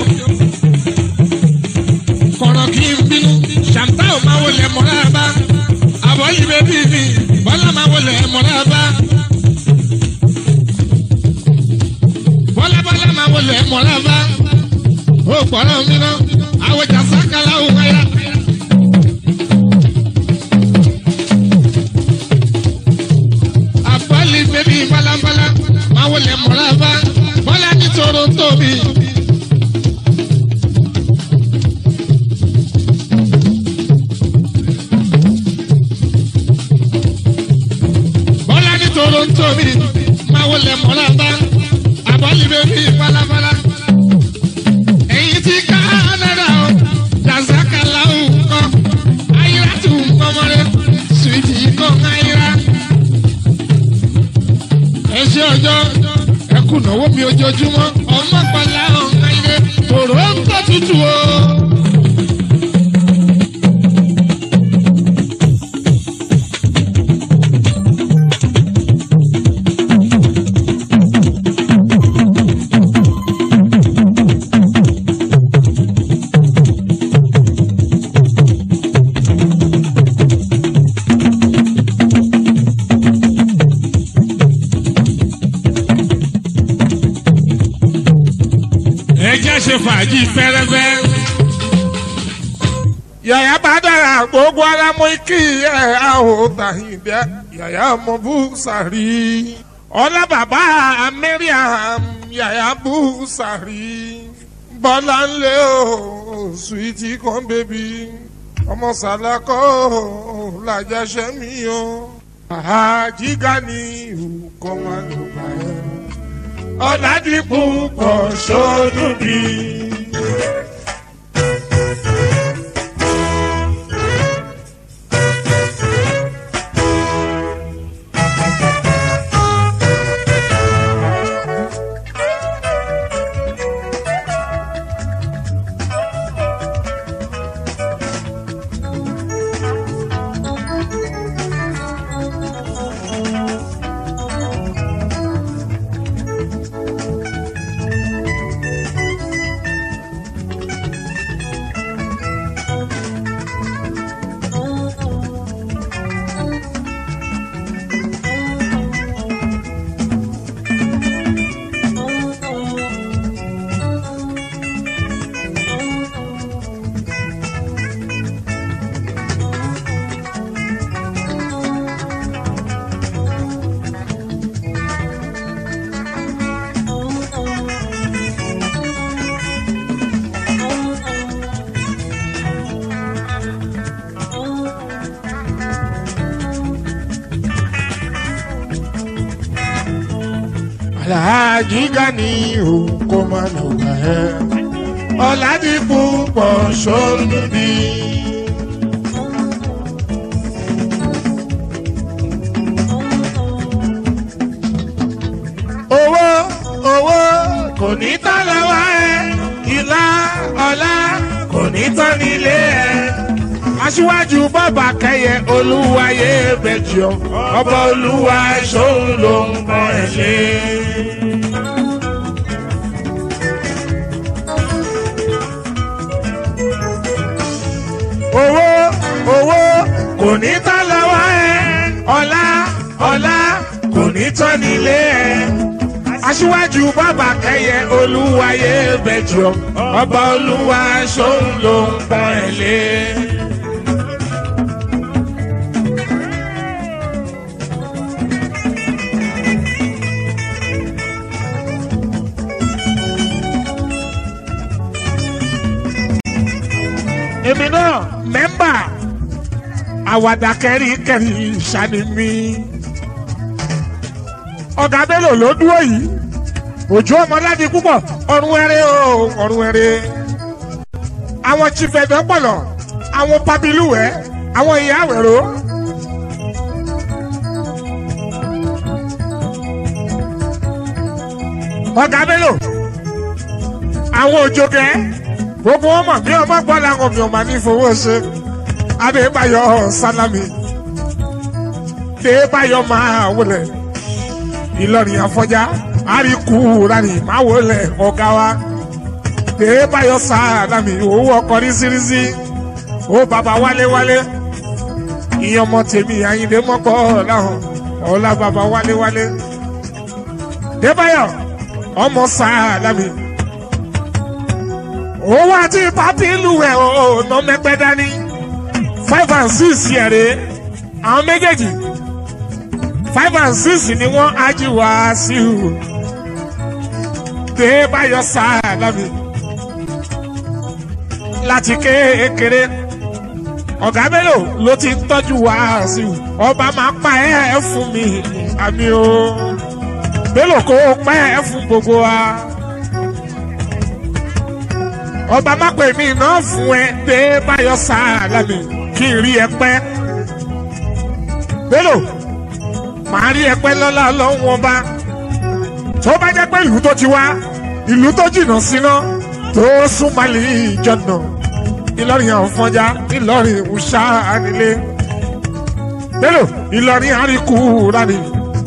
Speaker 1: Kọ̀rọ̀ kí n bínú. Ṣàǹtà ò máa wọlé mọ́ra bá. Àbọ̀lì bèbí mi. Bọ́lá máa wọlé mọ́ra bá. bọ́lábọ́lá máa wọlé mọ̀lába ó gbọ́dọ̀ mi ná àwọn ìjà sákàlà ò wáyà. àbálí bébí bálábálá máa wọlé mọ̀lába bọ́lá ní toronto mi. bọ́lá ní toronto mi máa wọlé mọ̀lába àbọ̀lì bèbí balabala. Èyí tí Kánádà o, Jàzákàlà o kọ́, Ayíra tù ń kọ́mọ́rẹ́, Sùwìtì kọ́ Ayíra. Ẹ ṣe ọjọ́ ẹkùn náwó mi ojoojúmọ́, ọmọ pàlà ọ̀nà ilé, tòró ń tọ́ tutù o. ẹ jẹ́ ṣe fàájì fẹ́rẹ́fẹ́. yàyà bá dára gbogbo ara mú kí ẹ àwọ̀ tàyìnbẹ́ yàyà mọ bú sàrí. ọlá bàbá Mariam yàyà bú sàrí. bọ́lá ń lé o sùwìtì kan bèbí ọmọ sàlákọ́ làjàṣẹ́ mi o. àjíga ni ìhùkọ́ máa lò bá ẹ ọ̀làdìpọ̀ pọ̀ sọ́dún bí. Alhaji Gani o kò má lọ gbà ẹ́. Ọ̀làdìpọ̀ pọ̀ sóńdì. owó owó kò ní tán lọ́wọ́ ẹ ìlà ọ̀la kò ní tán nílé ẹ. aṣíwájú bàbá kẹyẹ olúwayé bẹjọ ọba olúwa ṣòun ló ń bọ ẹ ṣe. owó owó kò ní tán lọ́wọ́ ẹ ọ̀la ọ̀la kò ní tán nílé ẹ aṣíwájú bàbá kẹyẹ olúwayé bẹjọ ọba olúwa ṣòun ló ń pọ ẹ lé. èmi náà mẹ́mbà àwàdà kẹrin kẹrin ṣàní mi ọ̀gá bello ló dúró yìí òjò ọmọládi púpọ̀ ọ̀run ẹrẹ́ o ọ̀run ẹrẹ́ àwọn chifẹ̀dọ̀ pọ̀lọ̀ àwọn pabiluwẹ̀ àwọn ìyá àwẹ̀rọ. ọ̀gá bello àwọn òjòkẹ́ gbogbo wọn mọ̀ bí ọmọ gbọ́ làwọn mi ò máa ní fowó ṣe adébáyọ̀ sálámì adébáyọ̀ máa wọlé ìlọrin àfọjá àríkù rani máa wọlé ọ̀gá wa adébáyọ̀ sálámì owó ọkọ̀ rísírísí ó bàbá wálé-wálé ìyẹn ọmọ tèmi àyìndé mọ́pọ̀ láhùn ọ̀la bàbá wálé-wálé adébáyọ̀ ọmọ sálámì owó àti pàtí ìlú ẹ̀ ọ̀nà mẹ́pẹ́ dání five and six yẹ̀rẹ̀ àwọn méjèèjì five and six ni wọ́n ájú wá sí i dé báyọ̀ sáàlámì láti kékeré ọ̀gá mélòó ló ti ń tọ́jú wá sí i ọba máa pa ẹ́ fún mi àmì o mélòó kó o pa ẹ́ fún gbogbo wa ọba má pè mí náà fún ẹ dé báyọ̀ sáàlámì kí n rí ẹ pẹ́. Bello màá rí ẹ pẹ́ lọ́la lọ́wọ́ ọba tó bá jẹ́ pé ìlú tó ti wá ìlú tó jìnnà síná tó súnmọ́lì ìjọ̀nà Ìlọrin àfọ̀njá Ìlọrin ìwúṣà nílé Bello Ìlọrin àríkù rani.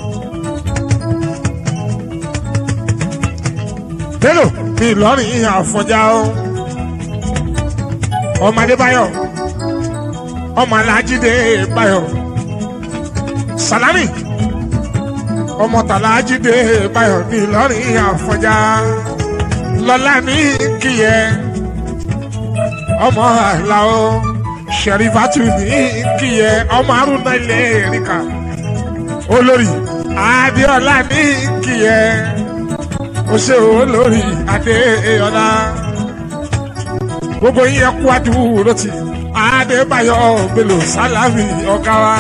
Speaker 1: Bello Ìlọrin àfọ̀njá o ọmọ Adébáyọ̀ ọmọ Alájídé Báyọ̀ Sàlámì ọmọ Tàlájídé Báyọ̀ ní Ìlọrin àfọ̀njá lọ́lá ní kíyẹ ọmọ àlàó Ṣẹ̀rífátù ní kíyẹ ọmọ Arúnà ilé Èrìkà olórí Adéọlá ní kíyẹ ó ṣe olórí Adéọlá gbogbo yín ẹ kú àdúró tì Adébáyọ̀ Bello Sàlámì ọ̀gá wa.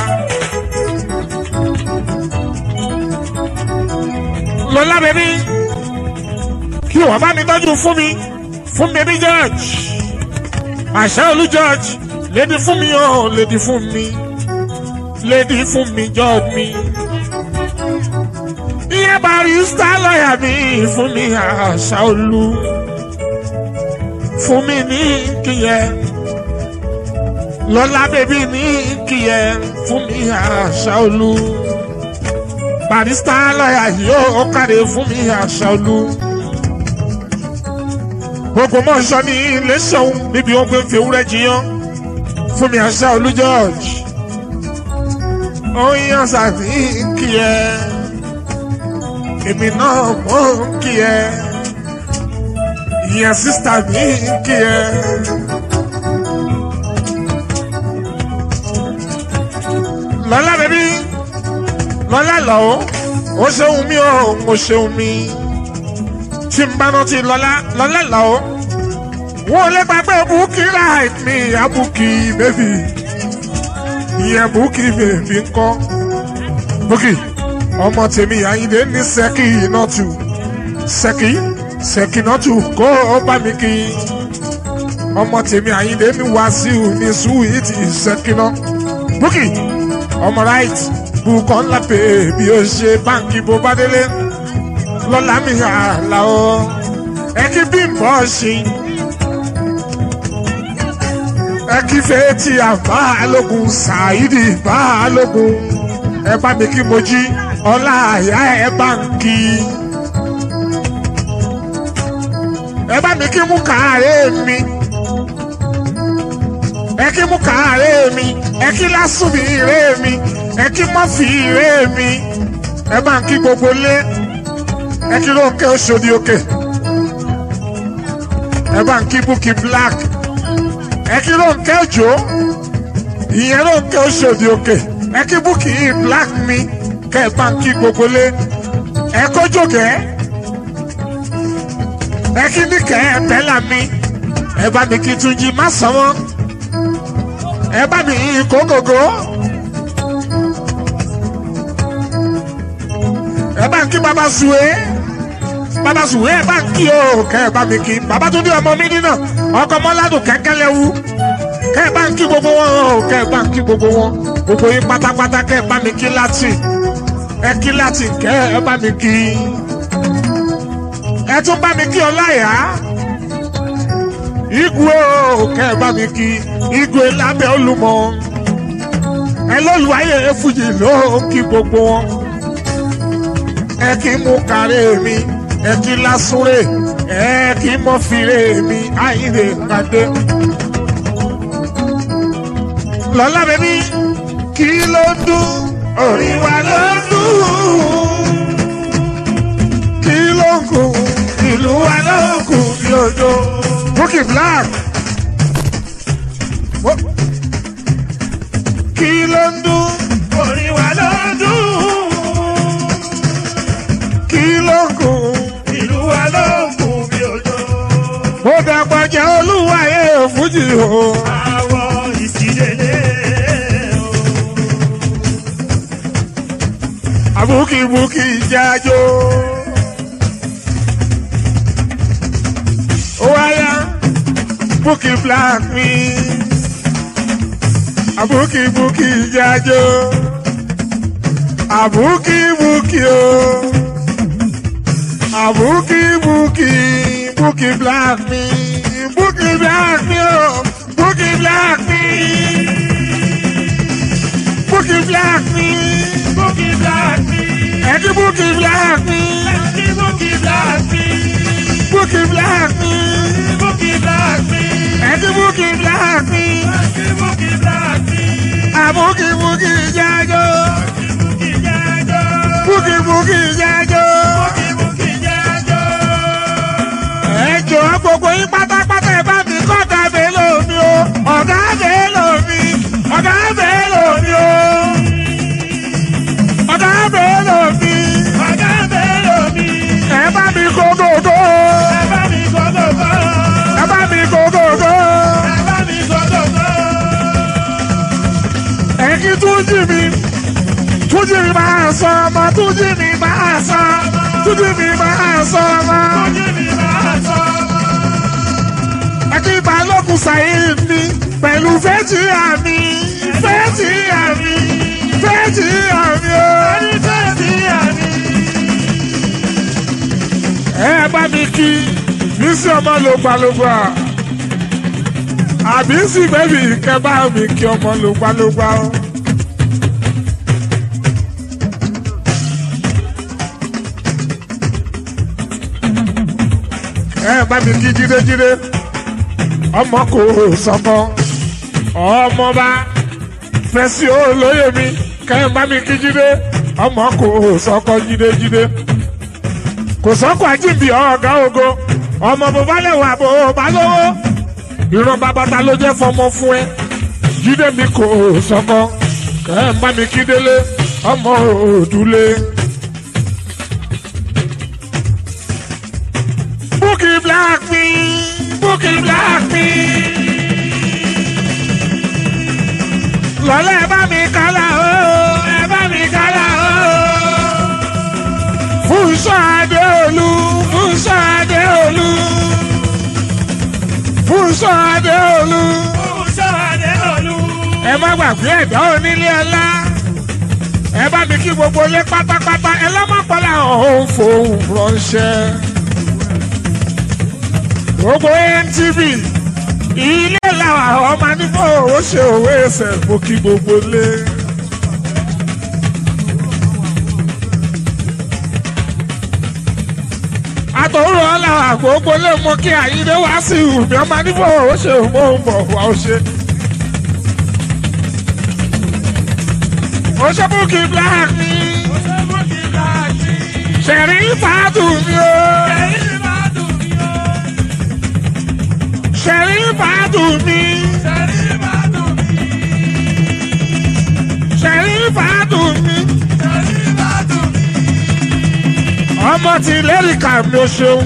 Speaker 1: lọ́lá bẹ̀bí kí wọ́n bá mi tọ́jú fún mi fún bẹ̀bí George àṣà olú George lédi fún mi ọ̀ lédi fún mi lédi fún mi George mi. iye barista lọ́ọ̀yà mi fún mi àṣà olú fún mi ní kíyẹ lọ́lá bèbí ní kíyẹ fún mi àṣà olú barista lọ́yà yóò kàdé fún mi àṣà olú gbogbo mọ́ṣọ́ ní ilé ṣọ́hún níbi ó gbé fèwúrẹ́ jiyàn fún mi àṣà olú George ó yàn sàbí kíyẹ èmi náà mọ̀ kíyẹ ìyẹn sísítà mi kí ẹ. lọ́lá bẹ́bí lọ́lá lọ́wọ́ ó ṣeun mi ó mo ṣeun mi tí n bá rántí lọ́lá lọ́lá lọ́wọ́ wọ́n lé gbàgbé búkì right mi àbúkì bẹ́bí ìyẹn búkì bẹ́bí ńkọ́ búkì
Speaker 2: ọmọ tèmi àyíndé ní sẹ́kì nọ́tù sẹ́kì sẹ́kì nọ́tù kó o bá mi kí ọmọ tèmi àyíndé ní wàsíù ní sùwìtì sẹ́kì náà búkì ọmọ right bukọ ńlá pé bí o ṣe báńkì bó bá délé lọ́la mi àlà o ẹ kí bí n bọ́ ṣe ẹ kí fẹ́ẹ́tì àbálògùn ṣáídì bálògùn ẹ bá mi kí mo jí ọlá àyà ẹ báńkì ẹ bá mi kí mú kàárẹ̀ mi ẹ kí mú kàárẹ̀ mi ẹ kí lásùnmí rẹ̀ mi ẹ kí mọ́fì rẹ̀ mi ẹ bá ń kí gbogbo lé ẹ kí lóńkẹ́ oṣòdì òkè ẹ bá ń kí búkì black ẹ kí lóńkẹ́ òjò ìyẹn lóńkẹ́ oṣòdì òkè ẹ kí búkì black mi kẹ́ ẹ bá ń kí gbogbo lé ẹ kójòkẹ́ ẹ kí níkẹ́ ẹ bẹ́là mi ẹ bá mi kí túnjí má sanwó ẹ bá mi kó gògó. ẹ bá ń kí baba sùwé baba sùwé ẹ bá ń kí o kẹ ẹ bá mi kí baba tó dé ọmọ mi nínà ọkọ mọ́ládùn kẹ́kẹ́ lẹ́wù kẹ ẹ bá ń kí gbogbo wọn o kẹ ẹ bá ń kí gbogbo wọn gbogbo yín pátápátá kẹ ẹ bá mi kí láti ẹ kí láti kẹ ẹ bá mi kí ẹ tún bá mi kí ọláyà igwe o kẹ ẹ bá mi kí igwe lábẹ́ olúmọ ẹ lọ́lùwáyé fújì ló kí gbogbo wọn ẹ kí mú kárẹ́ mi ẹ kí lásúrè ẹ kí mọ́ fìrè mi àyìnlè pàdé. lọ́lá bẹ́bí kí ló ń dún orí wa ló ń dún kí ló ń kù ìlú wa ló ń kù bí òjò. Bukky Black. Wo- kí ló ń dún
Speaker 3: orí wa ló ń dùn
Speaker 2: kí ló ń kù.
Speaker 3: ìlú wa ló ń kù bí òjò.
Speaker 2: ó dàgbà jẹ́ olúwayé fújì o.
Speaker 3: àwọn ìsìlélẹ̀
Speaker 2: àbúkìbúkì jájó. ó wáyà Bukky Black mi. àbúkìbúkì jájó. àbúkìbúkì o. àbúkìbúkì Bukky Black mi. Bukky Black mi o. Bukky Black mi. Bukky Black mi.
Speaker 3: Bukky Black mi
Speaker 2: Ẹ̀kí Bukky Black mi.
Speaker 3: ẹ̀kí Bukky Black mi
Speaker 2: Bukky Black mi.
Speaker 3: Bukky Black mi
Speaker 2: Ẹ̀kí Bukky Black mi.
Speaker 3: ẹ̀kí Bukky Black mi
Speaker 2: Àbúkí Bukky jájó.
Speaker 3: Bukky jájó
Speaker 2: Bukky Bukky jájó.
Speaker 3: Bukky Bukky jájó.
Speaker 2: Ẹ jọ̀ọ́ gbogbo yín pátápátá ẹ bá mi kọ́ ọ̀gá Bello mi o. Ọ̀gá Bello mi. Ọ̀gá Bello mi o. Ọ̀gá Bello mi.
Speaker 3: Ọ̀gá Bello mi
Speaker 2: Ẹ bá mi kó gògó.
Speaker 3: ẹ bá mi gbọ́dọ̀gbọ́
Speaker 2: Ẹ bá mi kó gògó.
Speaker 3: ẹ bá mi gbọ́dọ̀gbọ́.
Speaker 2: Ẹ̀kí túnjì mi. Túnjì mi máa sọ ọmọ. Túnjì mi máa sọ. Túnjì mi máa sọ ọmọ.
Speaker 3: Ojú mi máa sọ
Speaker 2: Ẹ̀kí balógun Saheed mi. Pẹ̀lú fẹ́jì àmì. Fẹ́jì àmì. Fẹ́jì àmì o.
Speaker 3: ẹni fẹ́ sí àmì.
Speaker 2: Ẹ bá mi kí. Bísí ọmọ lògbàlògbà. Àbí sì bẹ́bí kẹ́ bá mi kí ọmọ lògbàlògbà o. ẹ bá mi kí jídéjídé ọmọ kò sọkọ ọmọba fẹsí olóyè mi kẹ bá mi kí jídé ọmọ kò sọkọ jídéjídé kò sọkọ àjíǹbì ọgá ogo ọmọ bàbá lẹwà bò bá lówó ìran bàbá ta ló jẹ fọmọ fún ẹ jídé mi kò sọkọ kẹ bá mi kí délé ọmọ òdúlé. Bukky Black mi, Bukky Black mi. Lọ́lá ẹ bá mi kálá o, ẹ bá mi kálá o. sọ adéolú
Speaker 3: Fúnṣọ́ Adéolú.
Speaker 2: ẹ má gbàgbé ẹ̀dá onílé ọlá ẹ bá mi kí gbogbo ilé pátápátá ẹ lọ́mọ́pọ́lá ọ̀hún fòun ránṣẹ́ gbogbo ntv ilé làwọn ọmọ nífọ̀ ó ṣe òwe ẹsẹ̀ mo kí gbogbo lé. àtọ̀rọ̀ ọ̀la gbogbo lé mọ kí àyíndé wá sí ìhùbí ọmọ nífọ̀ ó ṣe òun bọ̀ wá ó ṣe. ó ṣe búkì black ni
Speaker 3: Ṣébùkì láti.
Speaker 2: ṣẹ̀rí fàádù ni ó
Speaker 3: Ẹ̀rí máa dùn mí o.
Speaker 2: ṣẹ̀rí fàádù mi
Speaker 3: Ẹ̀rí máa dùn mí.
Speaker 2: ṣẹ̀rí fàádù mi
Speaker 3: Ẹ̀rí máa dùn mí.
Speaker 2: ọmọ ti lẹ́rìkà mi ò ṣeun.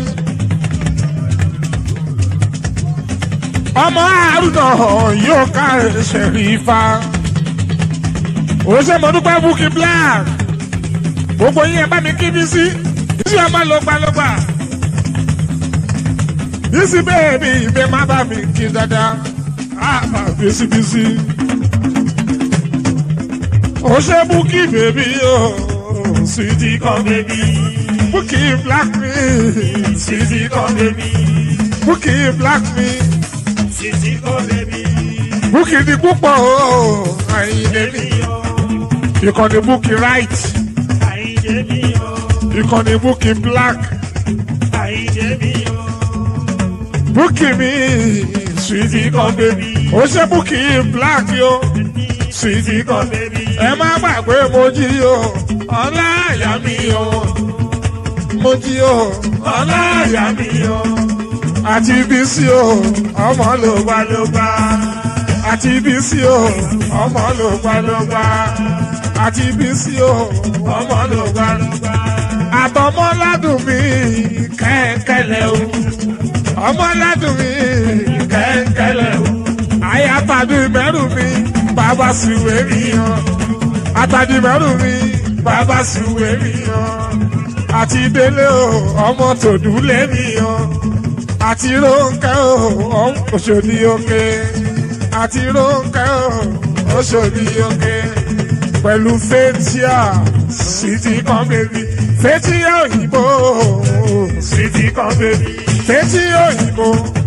Speaker 2: ọmọ àrùnà yóò ká ṣẹ̀rí fa. ó ṣe mo dúpẹ́ búkì black gbogbo yín ẹ bá mi kí bí sí sí ọmọ lọ́gbàlọ́gbà. bísí bẹ́ẹ̀ni ìbẹ́ má bá mi kí dáadáa á bá bísíbísí. ó ṣe búkì bèbí o sweetie come baby búkì black me sweetie come baby búkì black me
Speaker 3: Sisi kò bèbí.
Speaker 2: búkì di púpọ̀ o àyìnlé mi ìkànnì búkì right
Speaker 3: Àyíjẹ́ mi o.
Speaker 2: ìkànnì búkì black
Speaker 3: Àyíjẹ́ mi o.
Speaker 2: búkì mi sweetie come baby ó ṣe búkì black yo sweetie come baby ẹ má gbàgbé mo jí o ọlá àyà mi o mo jí o ọlá àyà mi o àti bísí o ọmọ ló gbá ló gbá àti bísí o ọmọ ló gbá ló gbá àti bísí o ọmọ ló gbá ló gbá àtọmọ ládùn mi kẹ́ńkẹ́lẹ́ o ọmọ ládùn mi kẹ́ńkẹ́lẹ́ o àyàtàdé mẹ́rù mi bàbá sùwé mi yan àtàdé mẹ́rù mi bàbá sùwé mi yan àti délé o ọmọ tòdúlé mi yan àti rónkẹ́ o ọmọ òṣòdì òkè àti rónkẹ́ o òṣòdì òkè pẹ̀lú fẹ́tíà sweetie kan bèbí fẹ́tíà òyìnbó sweetie kan bèbí fẹ́tíà òyìnbó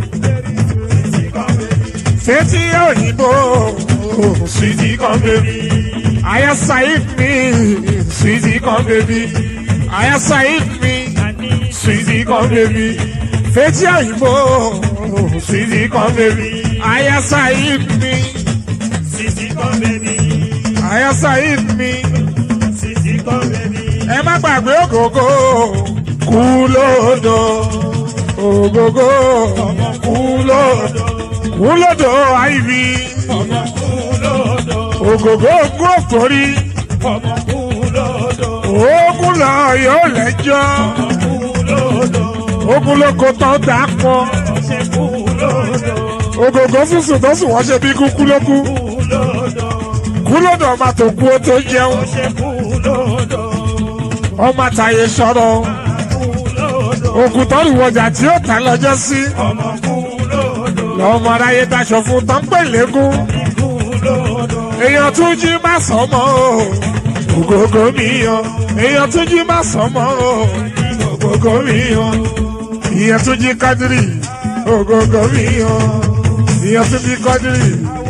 Speaker 2: fẹ́tíà òyìnbó sweetie kan bèbí àyà saheed mi sweetie kan bèbí àyà saheed mi sweetie kan bèbí fẹ́tíà òyìnbó sweetie kan bèbí àyà saheed mi
Speaker 3: Sisi kò bèbí.
Speaker 2: àyà saheed mi.
Speaker 3: Sisi kò bèbí.
Speaker 2: ẹ má gbàgbé ògógó kú lódò ògógó kú lódò kú lódò àìrí
Speaker 3: Ọmọ kú lódò.
Speaker 2: ògógó gún òtórí
Speaker 3: Ọmọ kú lódò.
Speaker 2: ògùn lọ yóò lẹ́jọ́
Speaker 3: Kú lódò.
Speaker 2: ògùn lóko tó dà pọ̀
Speaker 3: Ṣé kú lódò.
Speaker 2: ògógó sísùn tó sùn wọ́n ṣe bí kúkú lókú
Speaker 3: Kú lódò.
Speaker 2: kú lódò ọmọ tó kú ó tó jẹun
Speaker 3: Ṣé kú lódò.
Speaker 2: ọmọ àtàyè sọ̀rọ̀
Speaker 3: Kú lódò.
Speaker 2: ògùn tó rìwọ̀jà tí ó tà lọ́jọ́ sí
Speaker 3: Ọmọ kú lódò.
Speaker 2: lọ́mọ aráyé daṣọ fún tán pè légún.
Speaker 3: Kú lódò.
Speaker 2: èèyàn tún jí má sọmọ o ògógó mi yan èèyàn tún jí má sọmọ o ògógó mi yan ìyẹn tún jí kádírì ògógó mi yan ìyẹn tún jí kádírì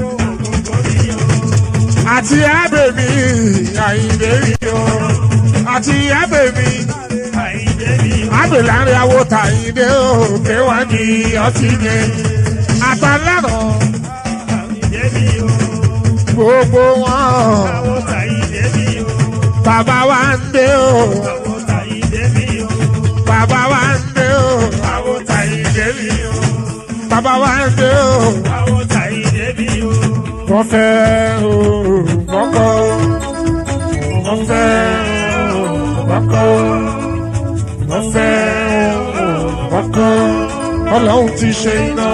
Speaker 2: àti ábèmí àyìnbé mi yan àti ábèmí
Speaker 3: Àyíjẹ́ mi o.
Speaker 2: ábè láàrin awo tàyíndé òkè wá ní ọtí yẹn àtàlárọ̀
Speaker 3: Àyíjẹ́ mi o.
Speaker 2: gbogbo wọn
Speaker 3: Àwọn tàyíjẹ́ mi o.
Speaker 2: bàbá wa ń dé o.
Speaker 3: Àwọn tàyíjẹ́ mi o.
Speaker 2: Bàbá wa ń dé o,
Speaker 3: Àwọn tàyíjẹ́ mi o.
Speaker 2: bàbá wa ń dé o.
Speaker 3: Àwọn tàyíjẹ́ mi o.
Speaker 2: Wọ́n fẹ́ o, mọ́kọ́. Wọ́n fẹ́ o, mọ́kọ́. Wọ́n fẹ́ o, mọ́kọ́. Ọlọ́run ti ṣe iná.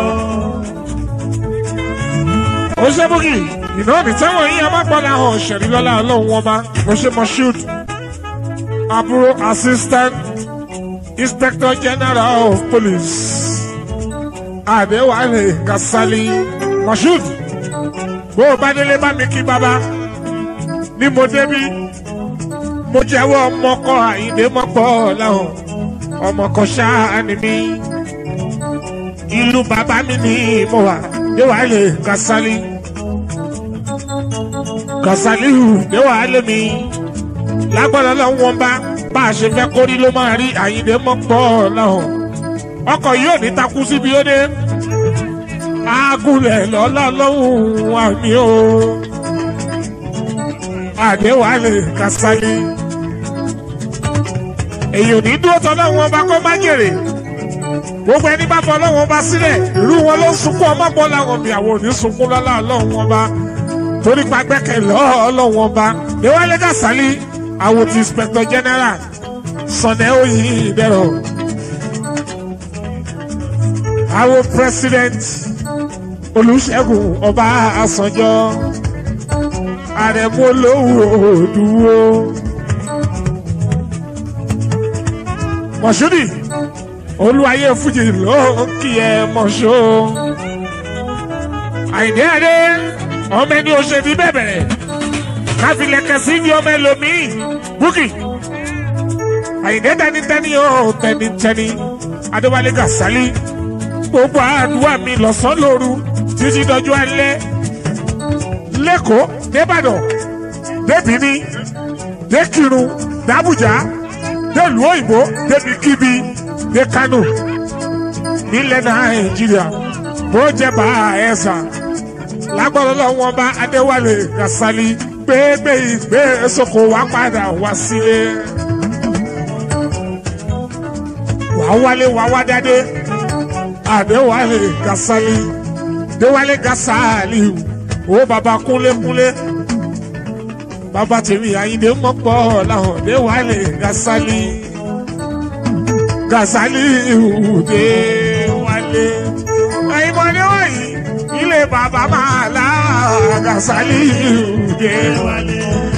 Speaker 2: Ó ṣe bókì, iná ní táwọn yín amápọ̀lá hàn ṣẹ̀rí lọ́la ọlọ́run wọn bá. Mo ṣe mọ shoot. Àbúrò assistant inspector general of police Adéwálé Kasali Moshood bó o bá délé bá mi kí bàbá ní mo débí mo jẹ́wọ́ ọmọkọ àyíndé mọ́pọ̀ láwọn ọmọkọ ṣáá ni mí ìlú bàbá mi ní mo wà Adéwálé Kasali Kasaliu Adéwálé mi lágbára lọ́wọ́ wọn bá bá a ṣe fẹ́ kórí ló máa rí àyíndé mọ́pọ̀ láwọn ọkọ̀ yóò ní takú síbi ó dé agúnlẹ̀ lọ́lá lọ́hùn àmì o Adéwálé Kasali èyí ò ní dúró tọ́ lọ́wọ́ ọba kó má jèrè gbogbo ẹni bá fọ lọ́wọ́ ọba sílẹ̀ irú wọn ló ń sunkún ọmọ bọ́ làwọn mi àwọn ò ní sunkún lọ́lá lọ́wọ́ ọba torí pa gbẹ́kẹ̀ lọ́wọ́ ọba Adéwálé Kasali àwọn ti inspector general Sunday Oyindero àwọn president Olúṣẹ́gun Ọbásanjọ́ àrẹ̀mú olówó òdúwó. Mọ̀ṣúdì olúwayé fújì ló ń kí ẹ mọ̀ṣó. Àyìndé Adé ọmọ ẹni òṣèlú bẹ̀bẹ̀rẹ̀ káfílẹ̀kẹ̀ sí ní ọmọ ẹlòmíì búkì. Àyìndé tẹnitẹni ó tẹnitẹni Adéwálé Kasali gbogbo àdúrà mi lọ́sàn-án lóru títí dọjú alẹ́ lẹ́kọ̀ọ́ débàdàn débìní dékirun dàbújá délùú òyìnbó débi kíbi dé kánò nílẹ̀ nàìjíríà bó jẹ́ bá ẹ̀sà lágbọ́dọ̀ lọ́wọ́ bá adéwálé kasali gbégbé ìgbé soko wá padà wá sílé wàá wálé wàá wá dádé adéwálé kasali déwálé kasali ó baba kúnlékúnlé baba tèmi àyíndé mọ́pọ̀ làwọn déwálé kasali kasali déwálé àyìnbọ̀dé wọ̀nyí ilé baba máa la kasali déwálé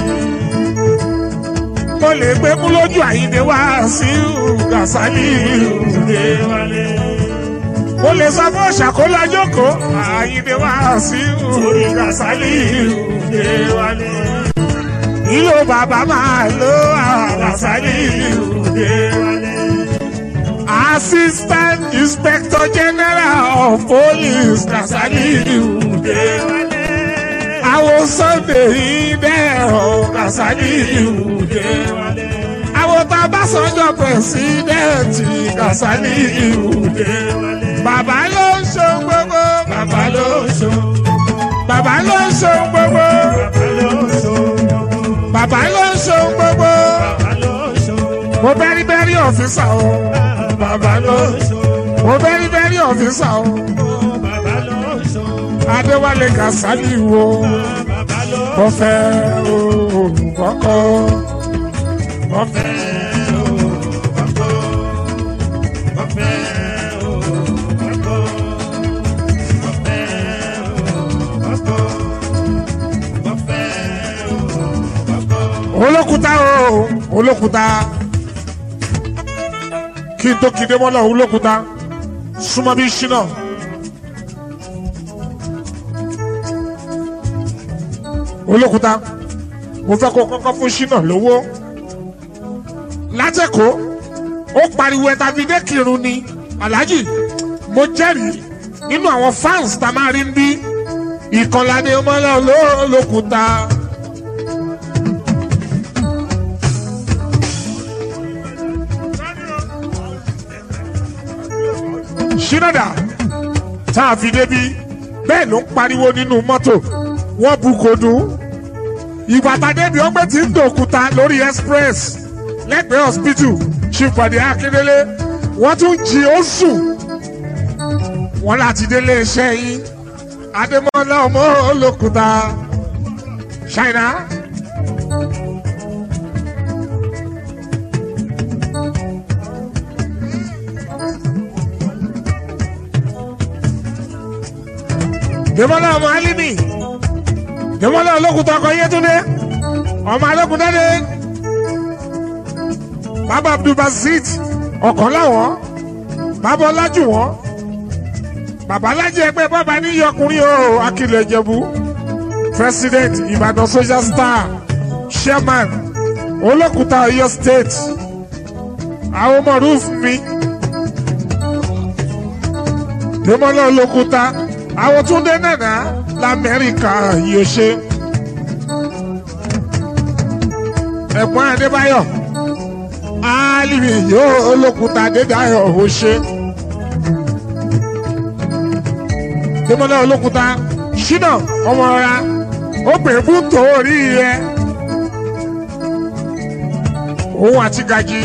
Speaker 2: mo lè gbé mú lójú àyíndé wá sí kasali déwálé mo lè sọ fún ṣàkólá jókòó àyíndé wá sí orí Kasali ìdè wálé. ìlò bàbá máa lo Kasali ìdè wálé. assistant inspector general of police Kasali ìdè wálé. àwọn Sunday ìdẹ̀rọ̀ Kasali ìdè wálé. àwọn Ọbásanjọ́ pẹ̀sídẹ̀ẹ̀tì Kasali ìdè wálé bàbá ló ń ṣe gbogbo. bàbá ló ń ṣe. bàbá ló ń ṣe gbogbo. bàbá ló ń ṣe gbogbo. mo bẹ́rí bẹ́rí ọ̀fíìsà o. bàbá ló ń ṣe. mo bẹ́rí bẹ́rí ọ̀fíìsà o. Adéwálé Kasali wo. mo fẹ́ olùkọ́kọ́. mo fẹ́ olùkọ́kọ́. mo fẹ́. olókùúta o olókùúta kí n tó kíndé mọ́lá olókùúta súnmọ́ bí ṣínà. olókùúta mo fẹ́ kó kọ́kọ́ fún ṣínà lówó látẹ̀kọ́ ó pariwo ẹ̀ta fi dé kírun ni aláàjì mo jẹ́rìí nínú àwọn fans tá a máa rí ń bí ìkànládé mọ́lá olókùúta. ṣínàdà tá a fi débi bẹ́ẹ̀ ló ń pariwo nínú mọ́tò wọ́n bu kò dùn. ìgbà tàdébi ọgbẹ́ tí ń dòkúta lórí express lẹ́gbẹ̀ẹ́ hospital ṣìpàdé akíndélé wọ́n tún jí ó sùn. wọ́n láti délé iṣẹ́ yín adémọ́lá ọmọ olókùúta ṣáínà. Dèmọ́lá ọmọ Alimi. Dèmọ́lá olókùtà ọkọ̀ Yétúndé. Ọmọ Alókùtà dé. Bàbá Abdulbasit ọkọ̀ láwọn. Bàbá Ọlájú wọn. babalájí ẹgbẹ́ bàbá níyọkùnrin o akilẹ̀ ìjẹ̀bú president ìbàdàn social star chairman olókùúta ọ̀yọ́ state àwọn ọmọ rúf mi dèmọ́lá olókùúta àwọn túndé nànà lamẹ́ríkà yóò ṣe ẹ̀gbọ́n adébáyọ̀ alimi yóò olókùúta adédáyọ̀ ò ṣe dèmọ́lá olókùúta ṣínà ọmọ ọ̀ra ó pè é fún tòórí rẹ òun àti gàjí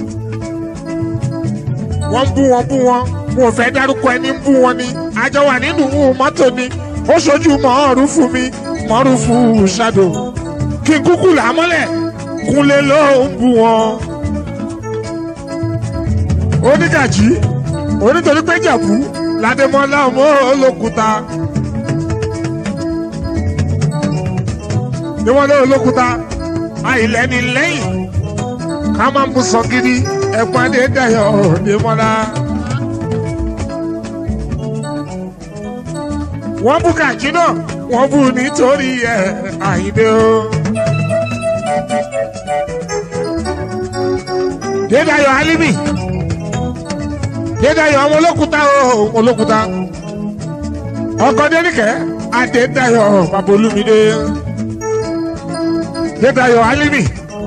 Speaker 2: wọ́n ń bú wọn bú wọn wọn ò fẹ́ dárúkọ ẹni ń bú wọn ni àjọ wà nínú mọ́tò ni ó ṣojú mọ́ọ̀rú fún mi mọ́ọ̀rú fún ṣàdó kí n kúkú là á mọ́lẹ̀ kúnlé ló ń bú wọn. onígàjí onítorí pé jàbú ládémọ́lá ọmọ olókùúta ni wọ́n lé olókùúta àìlẹ́ni lẹ́yìn ká máa ń mú sọ gidi ẹ̀gbọ́n adé dayọ̀ ọ̀dẹ́mọ́lá. wọ́n bú kàkí náà wọ́n bú nítorí ẹ̀ àyíndé o. dédayọ̀ alimi dédayọ̀ ọmọ olókùúta o olókùúta ọkọ dénìkẹ́ adédayọ̀ babolúmídé dédayọ̀ alimi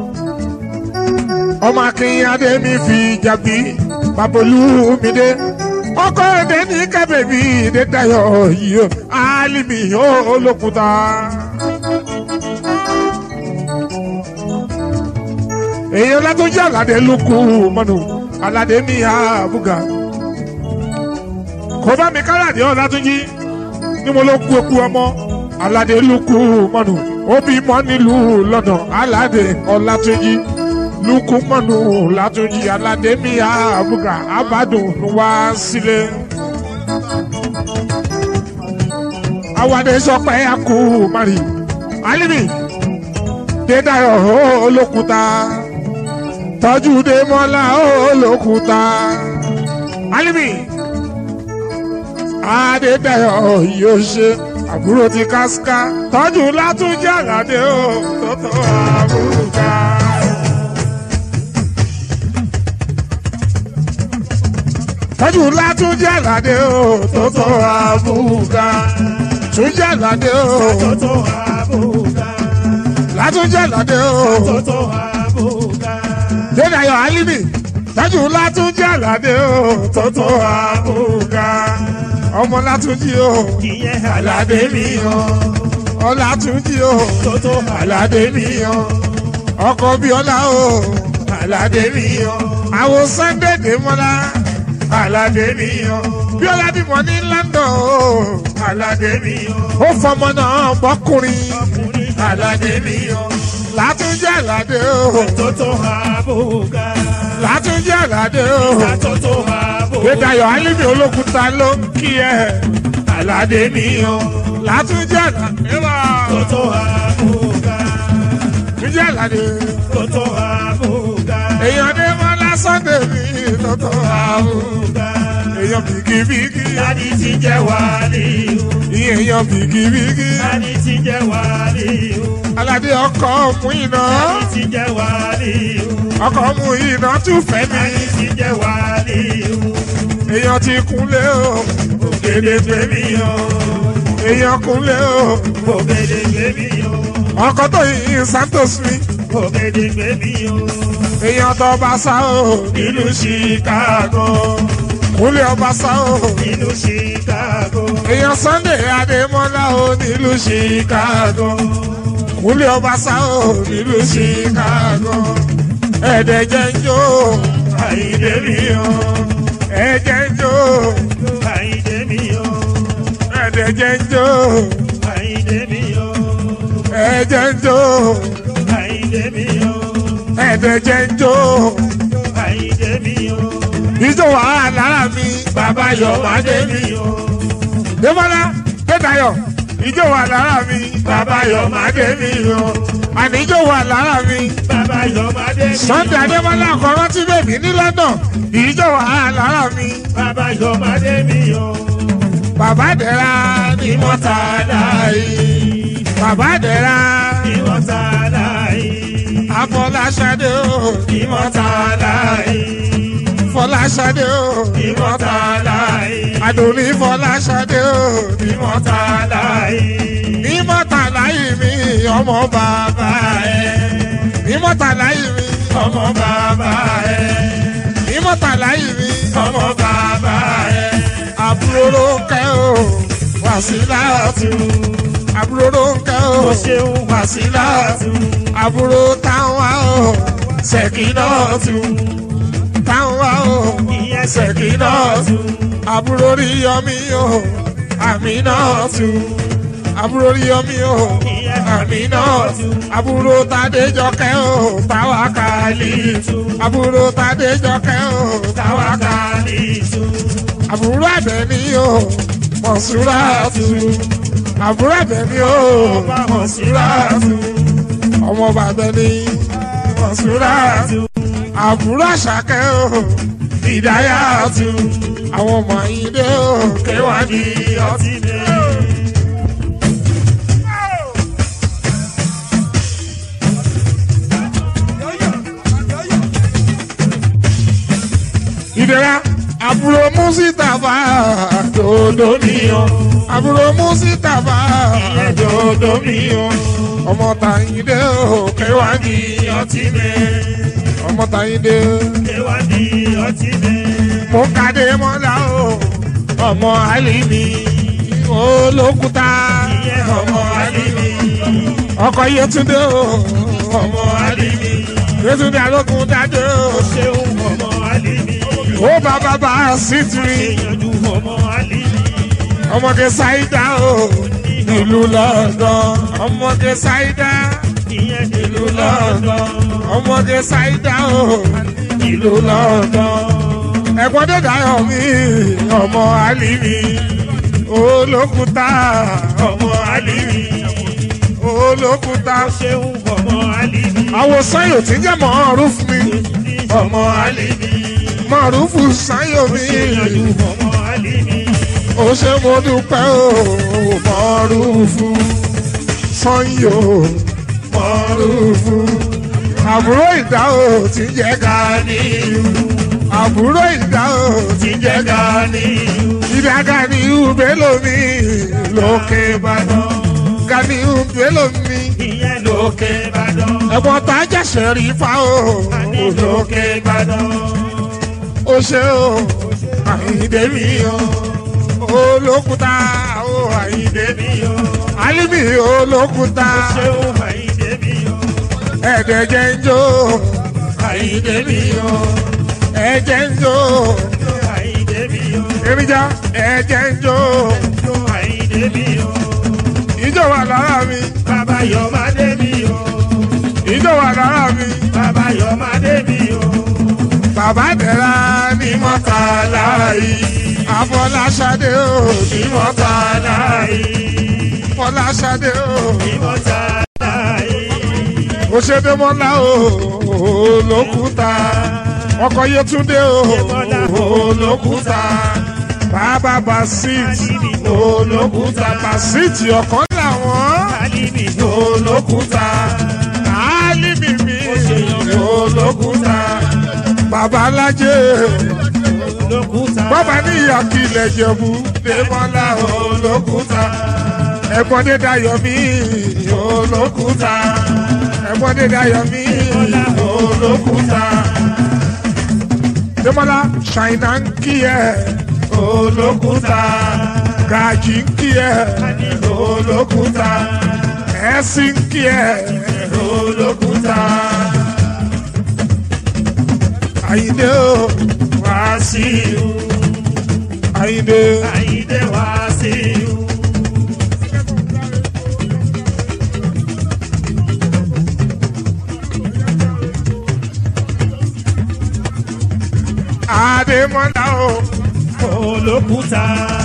Speaker 2: ọmọ akin adémi fi jàbí babolúmídé ọkọ èdè ní kábèbí dédayọ̀ yìí o alimi o olókùúta. èèyàn látọjú àlàdé lukú mọnù àlàdé mi àbúgà kò bá mi kálàdé ọ látúnjí ni mo ló kú eku ọmọ àlàdé lukú mọnù ó bí mọ nílùú london àlàdé ọlátúnjí lukú mọnù látúnjí àlàdé mi àbúgà àbádùn wá sílé. àwàdé sọpẹ́ àkú mari alimi dédayọ̀ olókùúta tọ́jú dé mọ́lá olókùúta alimi adédayọ̀ yóò ṣe àbúrò ti kásíká tọ́jú látúnjẹ́ àlàdé o tó tó àbúrúkà. tọ́jú látúnjẹ́ àlàdé o tó tó àbúrúkà. túnjẹ́ àlàdé o
Speaker 3: Toto abuga,
Speaker 2: látúnjẹ́ àlàdé o
Speaker 3: Toto abuga,
Speaker 2: dédayọ̀ alimi tọ́jú látúnjẹ́ àlàdé o tó tó àbúrúkà. ọmọ látúnjí o
Speaker 3: ìyẹn
Speaker 2: àlàdé mi o ọlátúnjí o
Speaker 3: Toto
Speaker 2: àlàdé mi o ọkọ bíọ́lá o àlàdé mi o àwọn sunday dèmọ́lá àlàdé mi o bíọ́lá bímọ ní london o àlàdé mi o ó fọmọ náà bọ́kùnrin
Speaker 3: ọkùnrin
Speaker 2: àlàdé mi o látúnjí àlàdé o
Speaker 3: Toto abuga,
Speaker 2: látúnjí àlàdé o
Speaker 3: Toto abuga,
Speaker 2: gbẹdayọ alimi olókùúta ló ń kí ẹ àlàdé mi o látúnjí àlàdé wa
Speaker 3: Toto abuga,
Speaker 2: túnjí àlàdé
Speaker 3: Toto abuga,
Speaker 2: èèyàn dé wọn lásán tèmi lọ́tọ̀ àbúrò èèyàn bìkìbìkì
Speaker 3: Dadi ti jẹ́ wàlíù,
Speaker 2: èèyàn bìkìbìkì
Speaker 3: Dadi ti jẹ́ wàlíù,
Speaker 2: aládé ọkọ mú iná
Speaker 3: Dadi ti jẹ́ wàlíù,
Speaker 2: ọkọ mú iná tún fẹ́ mi
Speaker 3: Dadi ti jẹ́ wàlíù,
Speaker 2: èèyàn ti kúnlé o
Speaker 3: ògèdè gbèmí o,
Speaker 2: èèyàn kúnlé o
Speaker 3: ògèdè gbèmí o,
Speaker 2: ọkọ tó yin santos mi
Speaker 3: ògèdè gbèmí o,
Speaker 2: èèyàn tó bá sá o
Speaker 3: ìlú Chicago,
Speaker 2: kúnlé ọba sá o
Speaker 3: ìlú Chicago,
Speaker 2: èèyàn sunday adémọlá o nílùú chicago kúnlé ọba sá o nílùú chicago ẹ̀ẹ́dẹ̀jẹ̀ ń jó
Speaker 3: Àyìndé mi o,
Speaker 2: ẹ̀ẹ́dẹ̀ ń jó
Speaker 3: Àyìndé mi o,
Speaker 2: ẹ̀ẹ́dẹ̀jẹ̀ ń jó
Speaker 3: Àyìndé mi o,
Speaker 2: ẹ̀ẹ́dẹ̀ ń jó
Speaker 3: Àyìndé mi o,
Speaker 2: ẹ̀ẹ́dẹ̀jẹ̀ ń jó
Speaker 3: Àyìndé mi o,
Speaker 2: ìjọ wà lára mi bàbá yọ̀mádé mi
Speaker 3: mi o,
Speaker 2: dèmọ́lá dédayọ̀ ìjọ wà lára mi bàbá yọ̀mádé mi o àníjọ wà lára mi.
Speaker 3: Bàbá Yọ̀mádé mi o,
Speaker 2: sunday adébọlá ọkọọrọ tí bèbí ní london ìjọ wà lára mi
Speaker 3: Bàbá Yọ̀mádé mi o,
Speaker 2: bàbá dẹ̀ra ní mọ́tàlá yìí bàbá dẹ̀ra
Speaker 3: Ìmọ̀tàlá yìí.
Speaker 2: afọláṣadé o
Speaker 3: Ìmọ̀tàlá yìí.
Speaker 2: fọláṣadé o
Speaker 3: Ìmọ̀tàlá yìí.
Speaker 2: àdùnní fọláṣadé o
Speaker 3: Ìmọ̀tàlá yìí.
Speaker 2: ní mọ́tàlá yìí mi ọmọ bàbá ẹ̀ ní mọ́tàlá yìí mi
Speaker 3: Ọmọ bàbá ẹ̀.
Speaker 2: ní mọ́tàlá yìí mi
Speaker 3: Ọmọ bàbá ẹ̀.
Speaker 2: àbúrò kẹ́ o wàsílàtú àbúrò kẹ́ o
Speaker 3: Mo ṣeun wàsílàtú.
Speaker 2: àbúrò táwọn o ṣèkínàtú táwọn o
Speaker 3: Ìyẹn
Speaker 2: ṣèkínàtú àbúrò rí yọmí o àmínàtú àbúrò rí yọmí o àmínàtú àbúrò tàdéjọkẹ́ o táwákàlì àbúrò tàdéjọkẹ́ o táwákàlì
Speaker 3: Wákàlítù.
Speaker 2: àbúrò àbẹ̀ní o mọ̀súràtù àbúrò àbẹ̀ní o
Speaker 3: Ọba Mọ̀súràtù.
Speaker 2: ọmọ bàbẹ̀ní mọ̀súràtù àbúrò àṣàkẹ́ o ìdáyàtù àwọn ọmọ ìdè o kéwàdí ọtí.
Speaker 3: Ọtí dé.
Speaker 2: ìdẹ́ra àbúrò mùsítàfà dòdò níyàn àbúrò mùsítàfà
Speaker 3: Ìyẹn dòdò mi o.
Speaker 2: ọmọ tàyíndé o kéwàdí
Speaker 3: Ọtí dé.
Speaker 2: ọmọ tàyíndé
Speaker 3: Kéwàdí ọtí dé.
Speaker 2: mo kàdé mọ́lá o ọmọ àlìmí olókùúta
Speaker 3: Ìyẹn ọmọ Alímì.
Speaker 2: ọkọ yẹtúndé o
Speaker 3: Ọmọ Alímì.
Speaker 2: yẹtúndé alókun dájọ́
Speaker 3: Mo ṣeun ọmọ Alímì.
Speaker 2: o ó bàbá bá a sì tiri
Speaker 3: Ìyànjú ọmọ Alímì.
Speaker 2: ọmọge ṣáídá o nílùú London ọmọge ṣáídá
Speaker 3: Ìyẹn nílùú London.
Speaker 2: ọmọge ṣáídá o nílùú London ẹ̀gbọ́n dẹ́dá yọ̀ mí ọmọ àlìmí olókùúta
Speaker 3: Ọmọ Alímì.
Speaker 2: olókùúta
Speaker 3: Mo ṣeun ọmọ Alímì.
Speaker 2: àwòsàn yóò ti jẹ́ mọ̀ọ́rùf mi
Speaker 3: Ọmọ Alímì.
Speaker 2: mọ̀ọ́rùfù sáyò mi
Speaker 3: Ìyànjú ọmọ Alímì.
Speaker 2: ó ṣe mo dúpẹ́ o mọ̀ọ́rùfù sanyò mọ̀ọ́rùfù àbúrò ìdá o ti jẹ́ Ganiyu àbúrò ìdá o ti jẹ́ Ganiyu ìdá Ganiyu bélò mi lókè Ìbàdàn Ganiyu bélò mi
Speaker 3: Ìyẹn lókè Ìbàdàn.
Speaker 2: ẹ̀gbọ́n tá a jẹ̀sẹ̀ rí fa o
Speaker 3: Àní lókè Ìbàdàn.
Speaker 2: ó ṣe o àyíndé mi o olókùúta o àyíndé mi o alimi olókùúta
Speaker 3: Ṣeun Àyìndé mi o.
Speaker 2: ẹ̀ẹ́dẹ̀jẹ̀ ń jó àyíndé mi o ẹ̀jẹ̀ ń jó
Speaker 3: Àyìndé mi o.
Speaker 2: èrìjà ẹ̀jẹ̀ ń jó
Speaker 3: Ṣeun Àyìndé mi o.
Speaker 2: ìjọ wà lára mi
Speaker 3: Bàbá Yọ̀mádé mi o.
Speaker 2: ìjọ wà lára mi
Speaker 3: Bàbá Yọ̀mádé mi o.
Speaker 2: bàbá dẹ̀ra ní mọ́tàlá yìí àfọláṣadé o ní mọ́tàlá yìí fọláṣadé o.
Speaker 3: Ìmọ̀tàlá yìí.
Speaker 2: òṣèdèmọ́lá o olókùúta ọkọ̀ yẹtúndé o olókùúta bàbá basit olókùúta basit ọ̀kan làwọn
Speaker 3: Alímì
Speaker 2: olókùúta álímì mi olókùúta bàbá alájẹ
Speaker 3: olókùúta.
Speaker 2: bàbá níyà kílẹ̀ jẹ̀bú dèmọ́lá olókùúta ẹ̀gbọ́n dé dayọ̀ mí olókùúta ẹ̀gbọ́n dé dayọ̀ mí olókùúta dèmọ́lá ṣàìnà ń kí ẹ olókùúta gàjí ń kí ẹ olókùúta ẹ̀sìn ń kí ẹ olókùúta àyìndé o wàásù àyìndé.
Speaker 3: Àyìndé wá sí i.
Speaker 2: Adémọ́lá o.
Speaker 3: Olókùúta.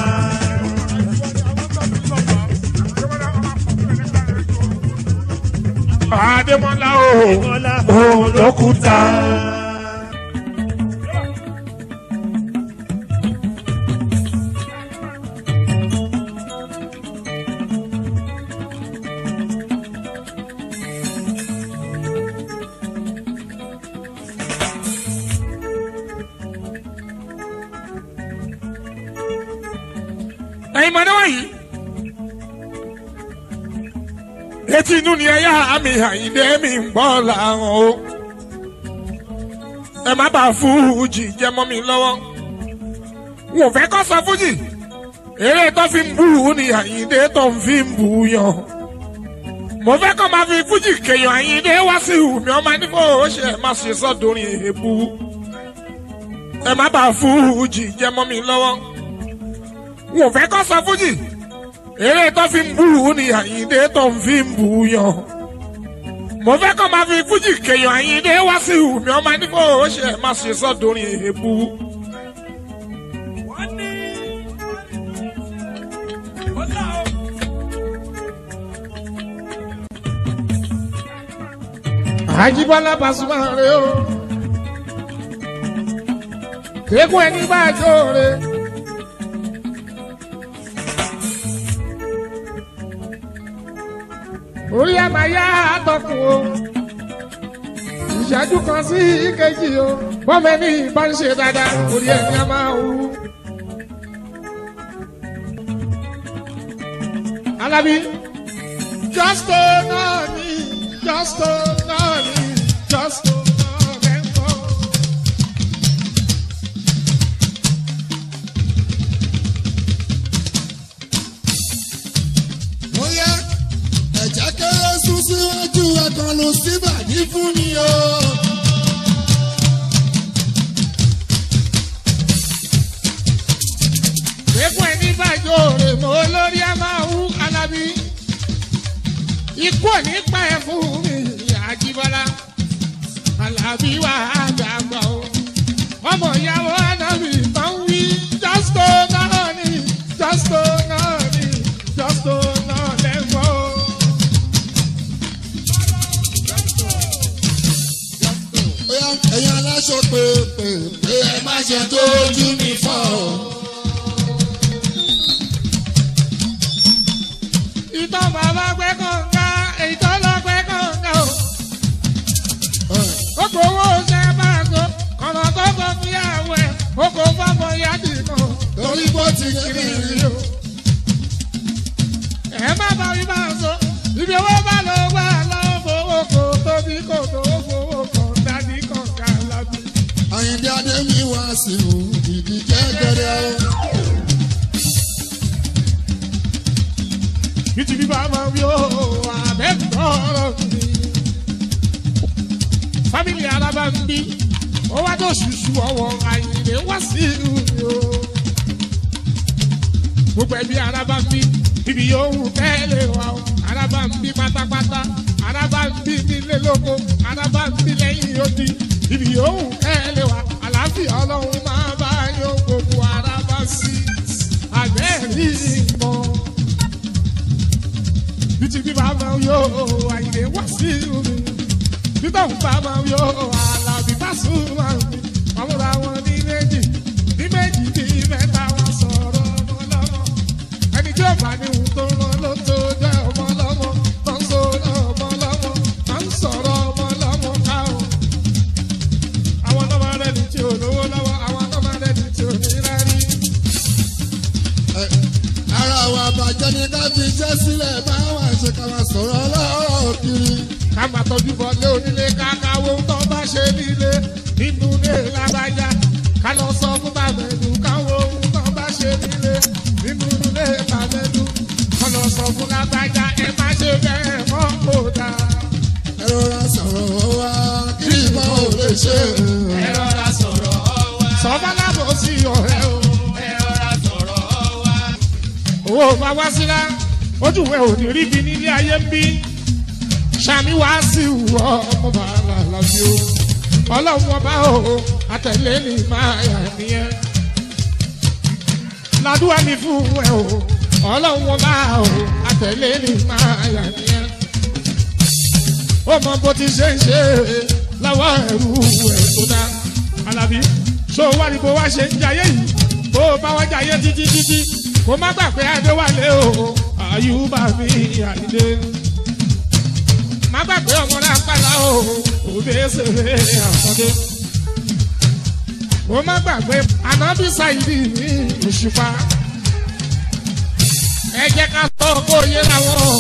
Speaker 2: Adémọ́lá o.
Speaker 3: Bọ́lá
Speaker 2: Olókùúta. mọdé wọ̀nyí. etí inú ni ẹyà àmì àyíndé mi ń gbọ́ làwọn o. ẹ má bàa fújì jẹ mọ́ mi lọ́wọ́. n ò fẹ́ kọ́ sọ fújì. eré tó fi ń bú ni àyíndé tó ń fi ń bú yan. mo fẹ́ kọ́ máa fi fújì kéèyàn àyíndé wá sí ìhùmí ọmọ nífò ó ṣe má ṣe sọ́dọ̀rin èébú. ẹ má bàa fújì jẹ mọ́ mi lọ́wọ́. n ò fẹ́ kọ́ sọ fújì eré tó fi ń bú ni àyíndé tó ń fi ń bú yan. mo fẹ́ kọ́ máa fi fújì kéèyàn àyíndé wá sí ìhùmí ọmọ nífò ó ṣe má ṣe sọ́dọ̀rin èébú. àjíbọ́lá Pasuma rè o kékun ẹni bá jó re. orí ẹ̀ máa yá àtọkùn o ìṣẹ́jú kan sí ìkejì o bọ́mọ ẹni bá ń ṣe dáadáa orí ẹ̀ ní a máa wú. Alábí justo náà ni justo náà ni justo náà lẹ́kọ̀ọ́.
Speaker 4: bóyá ẹ̀jẹ̀ kéré sún síwájú ẹ̀kànnù síbàdí fún mi o.
Speaker 2: Kékun ẹni bàjọ́ rè mọ́ lórí a máa wú Alábí. Ikú ò ní pa ẹ̀ fún mi Àjíbọ́lá. Alábí wà á dàgbà o. Ọmọ ìyàwó Anábì máa ń wí jọ́sítò náà ni jọ́sítò náà ni jọ́sítò náà lẹ́gbọ́ o.
Speaker 4: bóyá ẹ̀yin aláṣọ pé pé pé ẹ má ṣe tójú mi fọ́ o.
Speaker 2: Ìtàn bàbá pẹ́ kọ̀ǹga, èyí tó lọ pẹ́ kọ̀ǹga o. ó kò owó ṣe bá a so ọ̀nà tó kọ fúyàwó ẹ̀ ó kò fọ́mọ yáàdì kan
Speaker 4: torí bó ti kiri rí o.
Speaker 2: ẹ má bá mi bá a so ibi owó bá lọ wá lọ́wọ́ fowó kò tóbi kò tó fowó kan dání kan ká lábí.
Speaker 4: àyìndé adémi wá sí o ìdíje gẹrẹ o.
Speaker 2: bìtì bí bá máa wí ó àbẹ́ tọrọ mi. fámìlì alábà ń bí ó wá tó ṣùṣù ọwọ́ àyìnlé wá sí ìlú mi o. gbogbo ẹbí alábà ń bí ibi yòówù tẹ́lẹ̀ wá o alábà ń bí pátápátá alábà ń bí nílé lóko alábà ń bí lẹ́yìn odi ibi yòówù tẹ́lẹ̀ wá àlàáfíà ọlọ́run máa bá yọ gbogbo alábà sí àbẹ́ẹ̀rí mọ́ bíi bí bá máa yọ àyè wá sí omi bíbá òun bá máa yọ àlàbí bá sùn máa mi àwọn làwọn ní méjì ní méjì ní mẹ́ta wọn sọ̀rọ̀ ọmọ lọ́mọ ẹni tí ó bá ní ohun tó rán ló tó jẹ́ ọmọ lọ́mọ tó ń sọ̀rọ̀ ọmọ lọ́mọ tó ń sọ̀rọ̀ ọmọ lọ́mọ ká o. àwọn ọmọ rẹ̀ ní tí ò lówó lọ́wọ́ àwọn ọmọ rẹ̀ ní tí ò ní rárí.
Speaker 4: Ẹ, ara wa bàjẹ́ ni ká fi iṣẹ́ sílẹ̀ bá wà ṣe ká máa sọ̀rọ̀ ọlọ́rọ̀ kiri.
Speaker 2: ká máa tọ́jú bọ́lé onílé kákáwó tó bá ṣe nílé nínú ilé lábájá ká lọ sọ fún bàbẹ̀dù káwó tó bá ṣe nílé nínú ilé bàbẹ̀dù ká lọ sọ fún lábájá ẹ má ṣe bẹ́ẹ̀ mọ́ kó dà.
Speaker 4: ẹ rọra sọ̀rọ̀ wa kí ìbọn ò lè ṣe.
Speaker 5: ẹ rọra sọ̀rọ̀ wa.
Speaker 2: sọ́ba lábọ̀ sí ọ̀rẹ́ o.
Speaker 5: ẹ rọra sọ̀rọ̀ wa.
Speaker 2: owó máa wá sílá ojú ẹ ò ní rí bi nílé ayé ń bí sami wá sí ìwọ ọmọ bàálà lábí o ọlọ́run ọba o àtẹ̀lé ní máa yà nìyẹn ládùúgbà mi fún ẹ o ọlọ́run ọba o àtẹ̀lé ní máa yà nìyẹn ó mọ bó ti ṣe ń ṣe lọ́wọ́ ẹ̀rú ẹ̀ tó dá alábí ṣó wá ní bó wá ṣe ń jayé yìí bó bá wá jayé títí títí kó má gbàgbé adéwálé o àyùbá mi àyídé má gbàgbé ọmọ náà pàlà o òbẹ́sẹ̀rẹ̀ àkọ́dé kó má gbàgbé anábì sáyidì ní òṣùpá
Speaker 1: ẹ jẹ́ ká sọ kó yé làwọn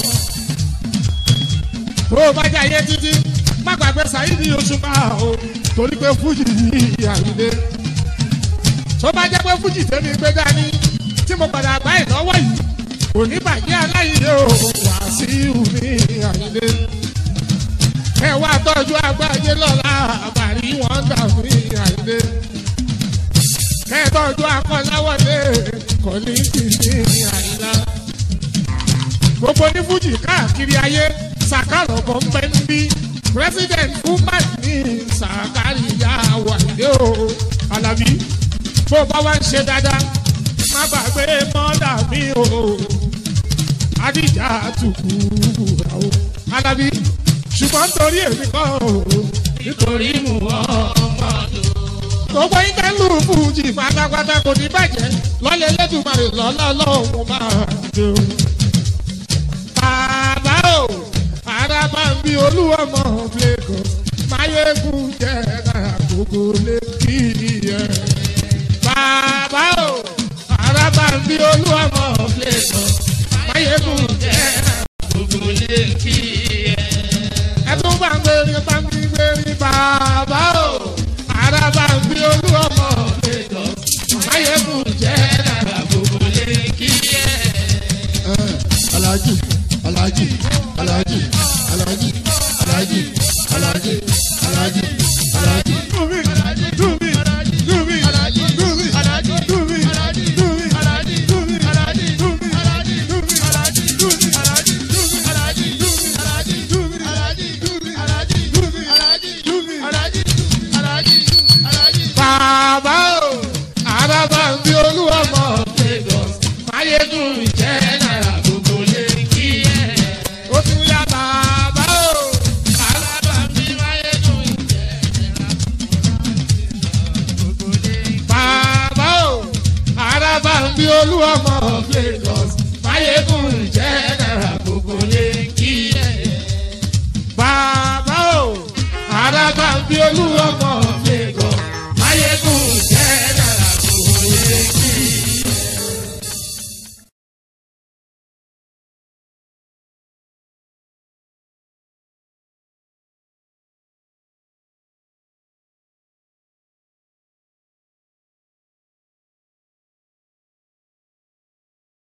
Speaker 1: tó o bá jáde títí má gbàgbé Saheed Òṣùpá o torí pé fújì yìí àyílé tó bá jẹ́ pé fújì tẹ́mi gbé dání tí mo padà gbá ìnáwó yìí òní bàjẹ́ aláìlé o Wàsíù ní àyílé ẹ wá tọ́jú àgbáyé lọ́la àbàrí wọn dà mí àyílé ẹ tọ́jú akọ́láwọlé kọ́líńtì ní àyílá gbogbo ní fújì káàkiri ayé sàkàrọ̀ bọ̀ ń bẹ́ ń bí president woman ní sàkàríyá wàlẹ́ o alábí bó bá wá ń ṣe dáadáa má gbàgbé mọ́dà mi o adíjà tukù o alábí ṣùgbọ́n nítorí èmi kọ́ o
Speaker 5: nítorí mú ọmọ tó.
Speaker 1: gbogbo yín tẹ́ lù fújì pátápátá kò ní bàjẹ́ lọ́lẹ̀ lẹ́dùnmarè lọ́lá lọ́hùn máa dé o. bàbá o araba ń bí olúwọmọ lẹkọọ máyégún jẹ àkókò lẹkì yẹ. bàbá o araba ń bí olúwọmọ lẹkọọ máyégún jẹ
Speaker 5: gbogbo lè kí ẹ.
Speaker 1: ẹtún bá ń gbèrè bá ń gbèrè bàbá o araba ń bí olúwọmọ lẹkọọ máyégún jẹ
Speaker 5: gbogbo lè kí ẹ.
Speaker 4: Alhaji Alhaji Alhaji Alhaji Alhaji Alhaji Alhaji Alhaji.
Speaker 1: fún mi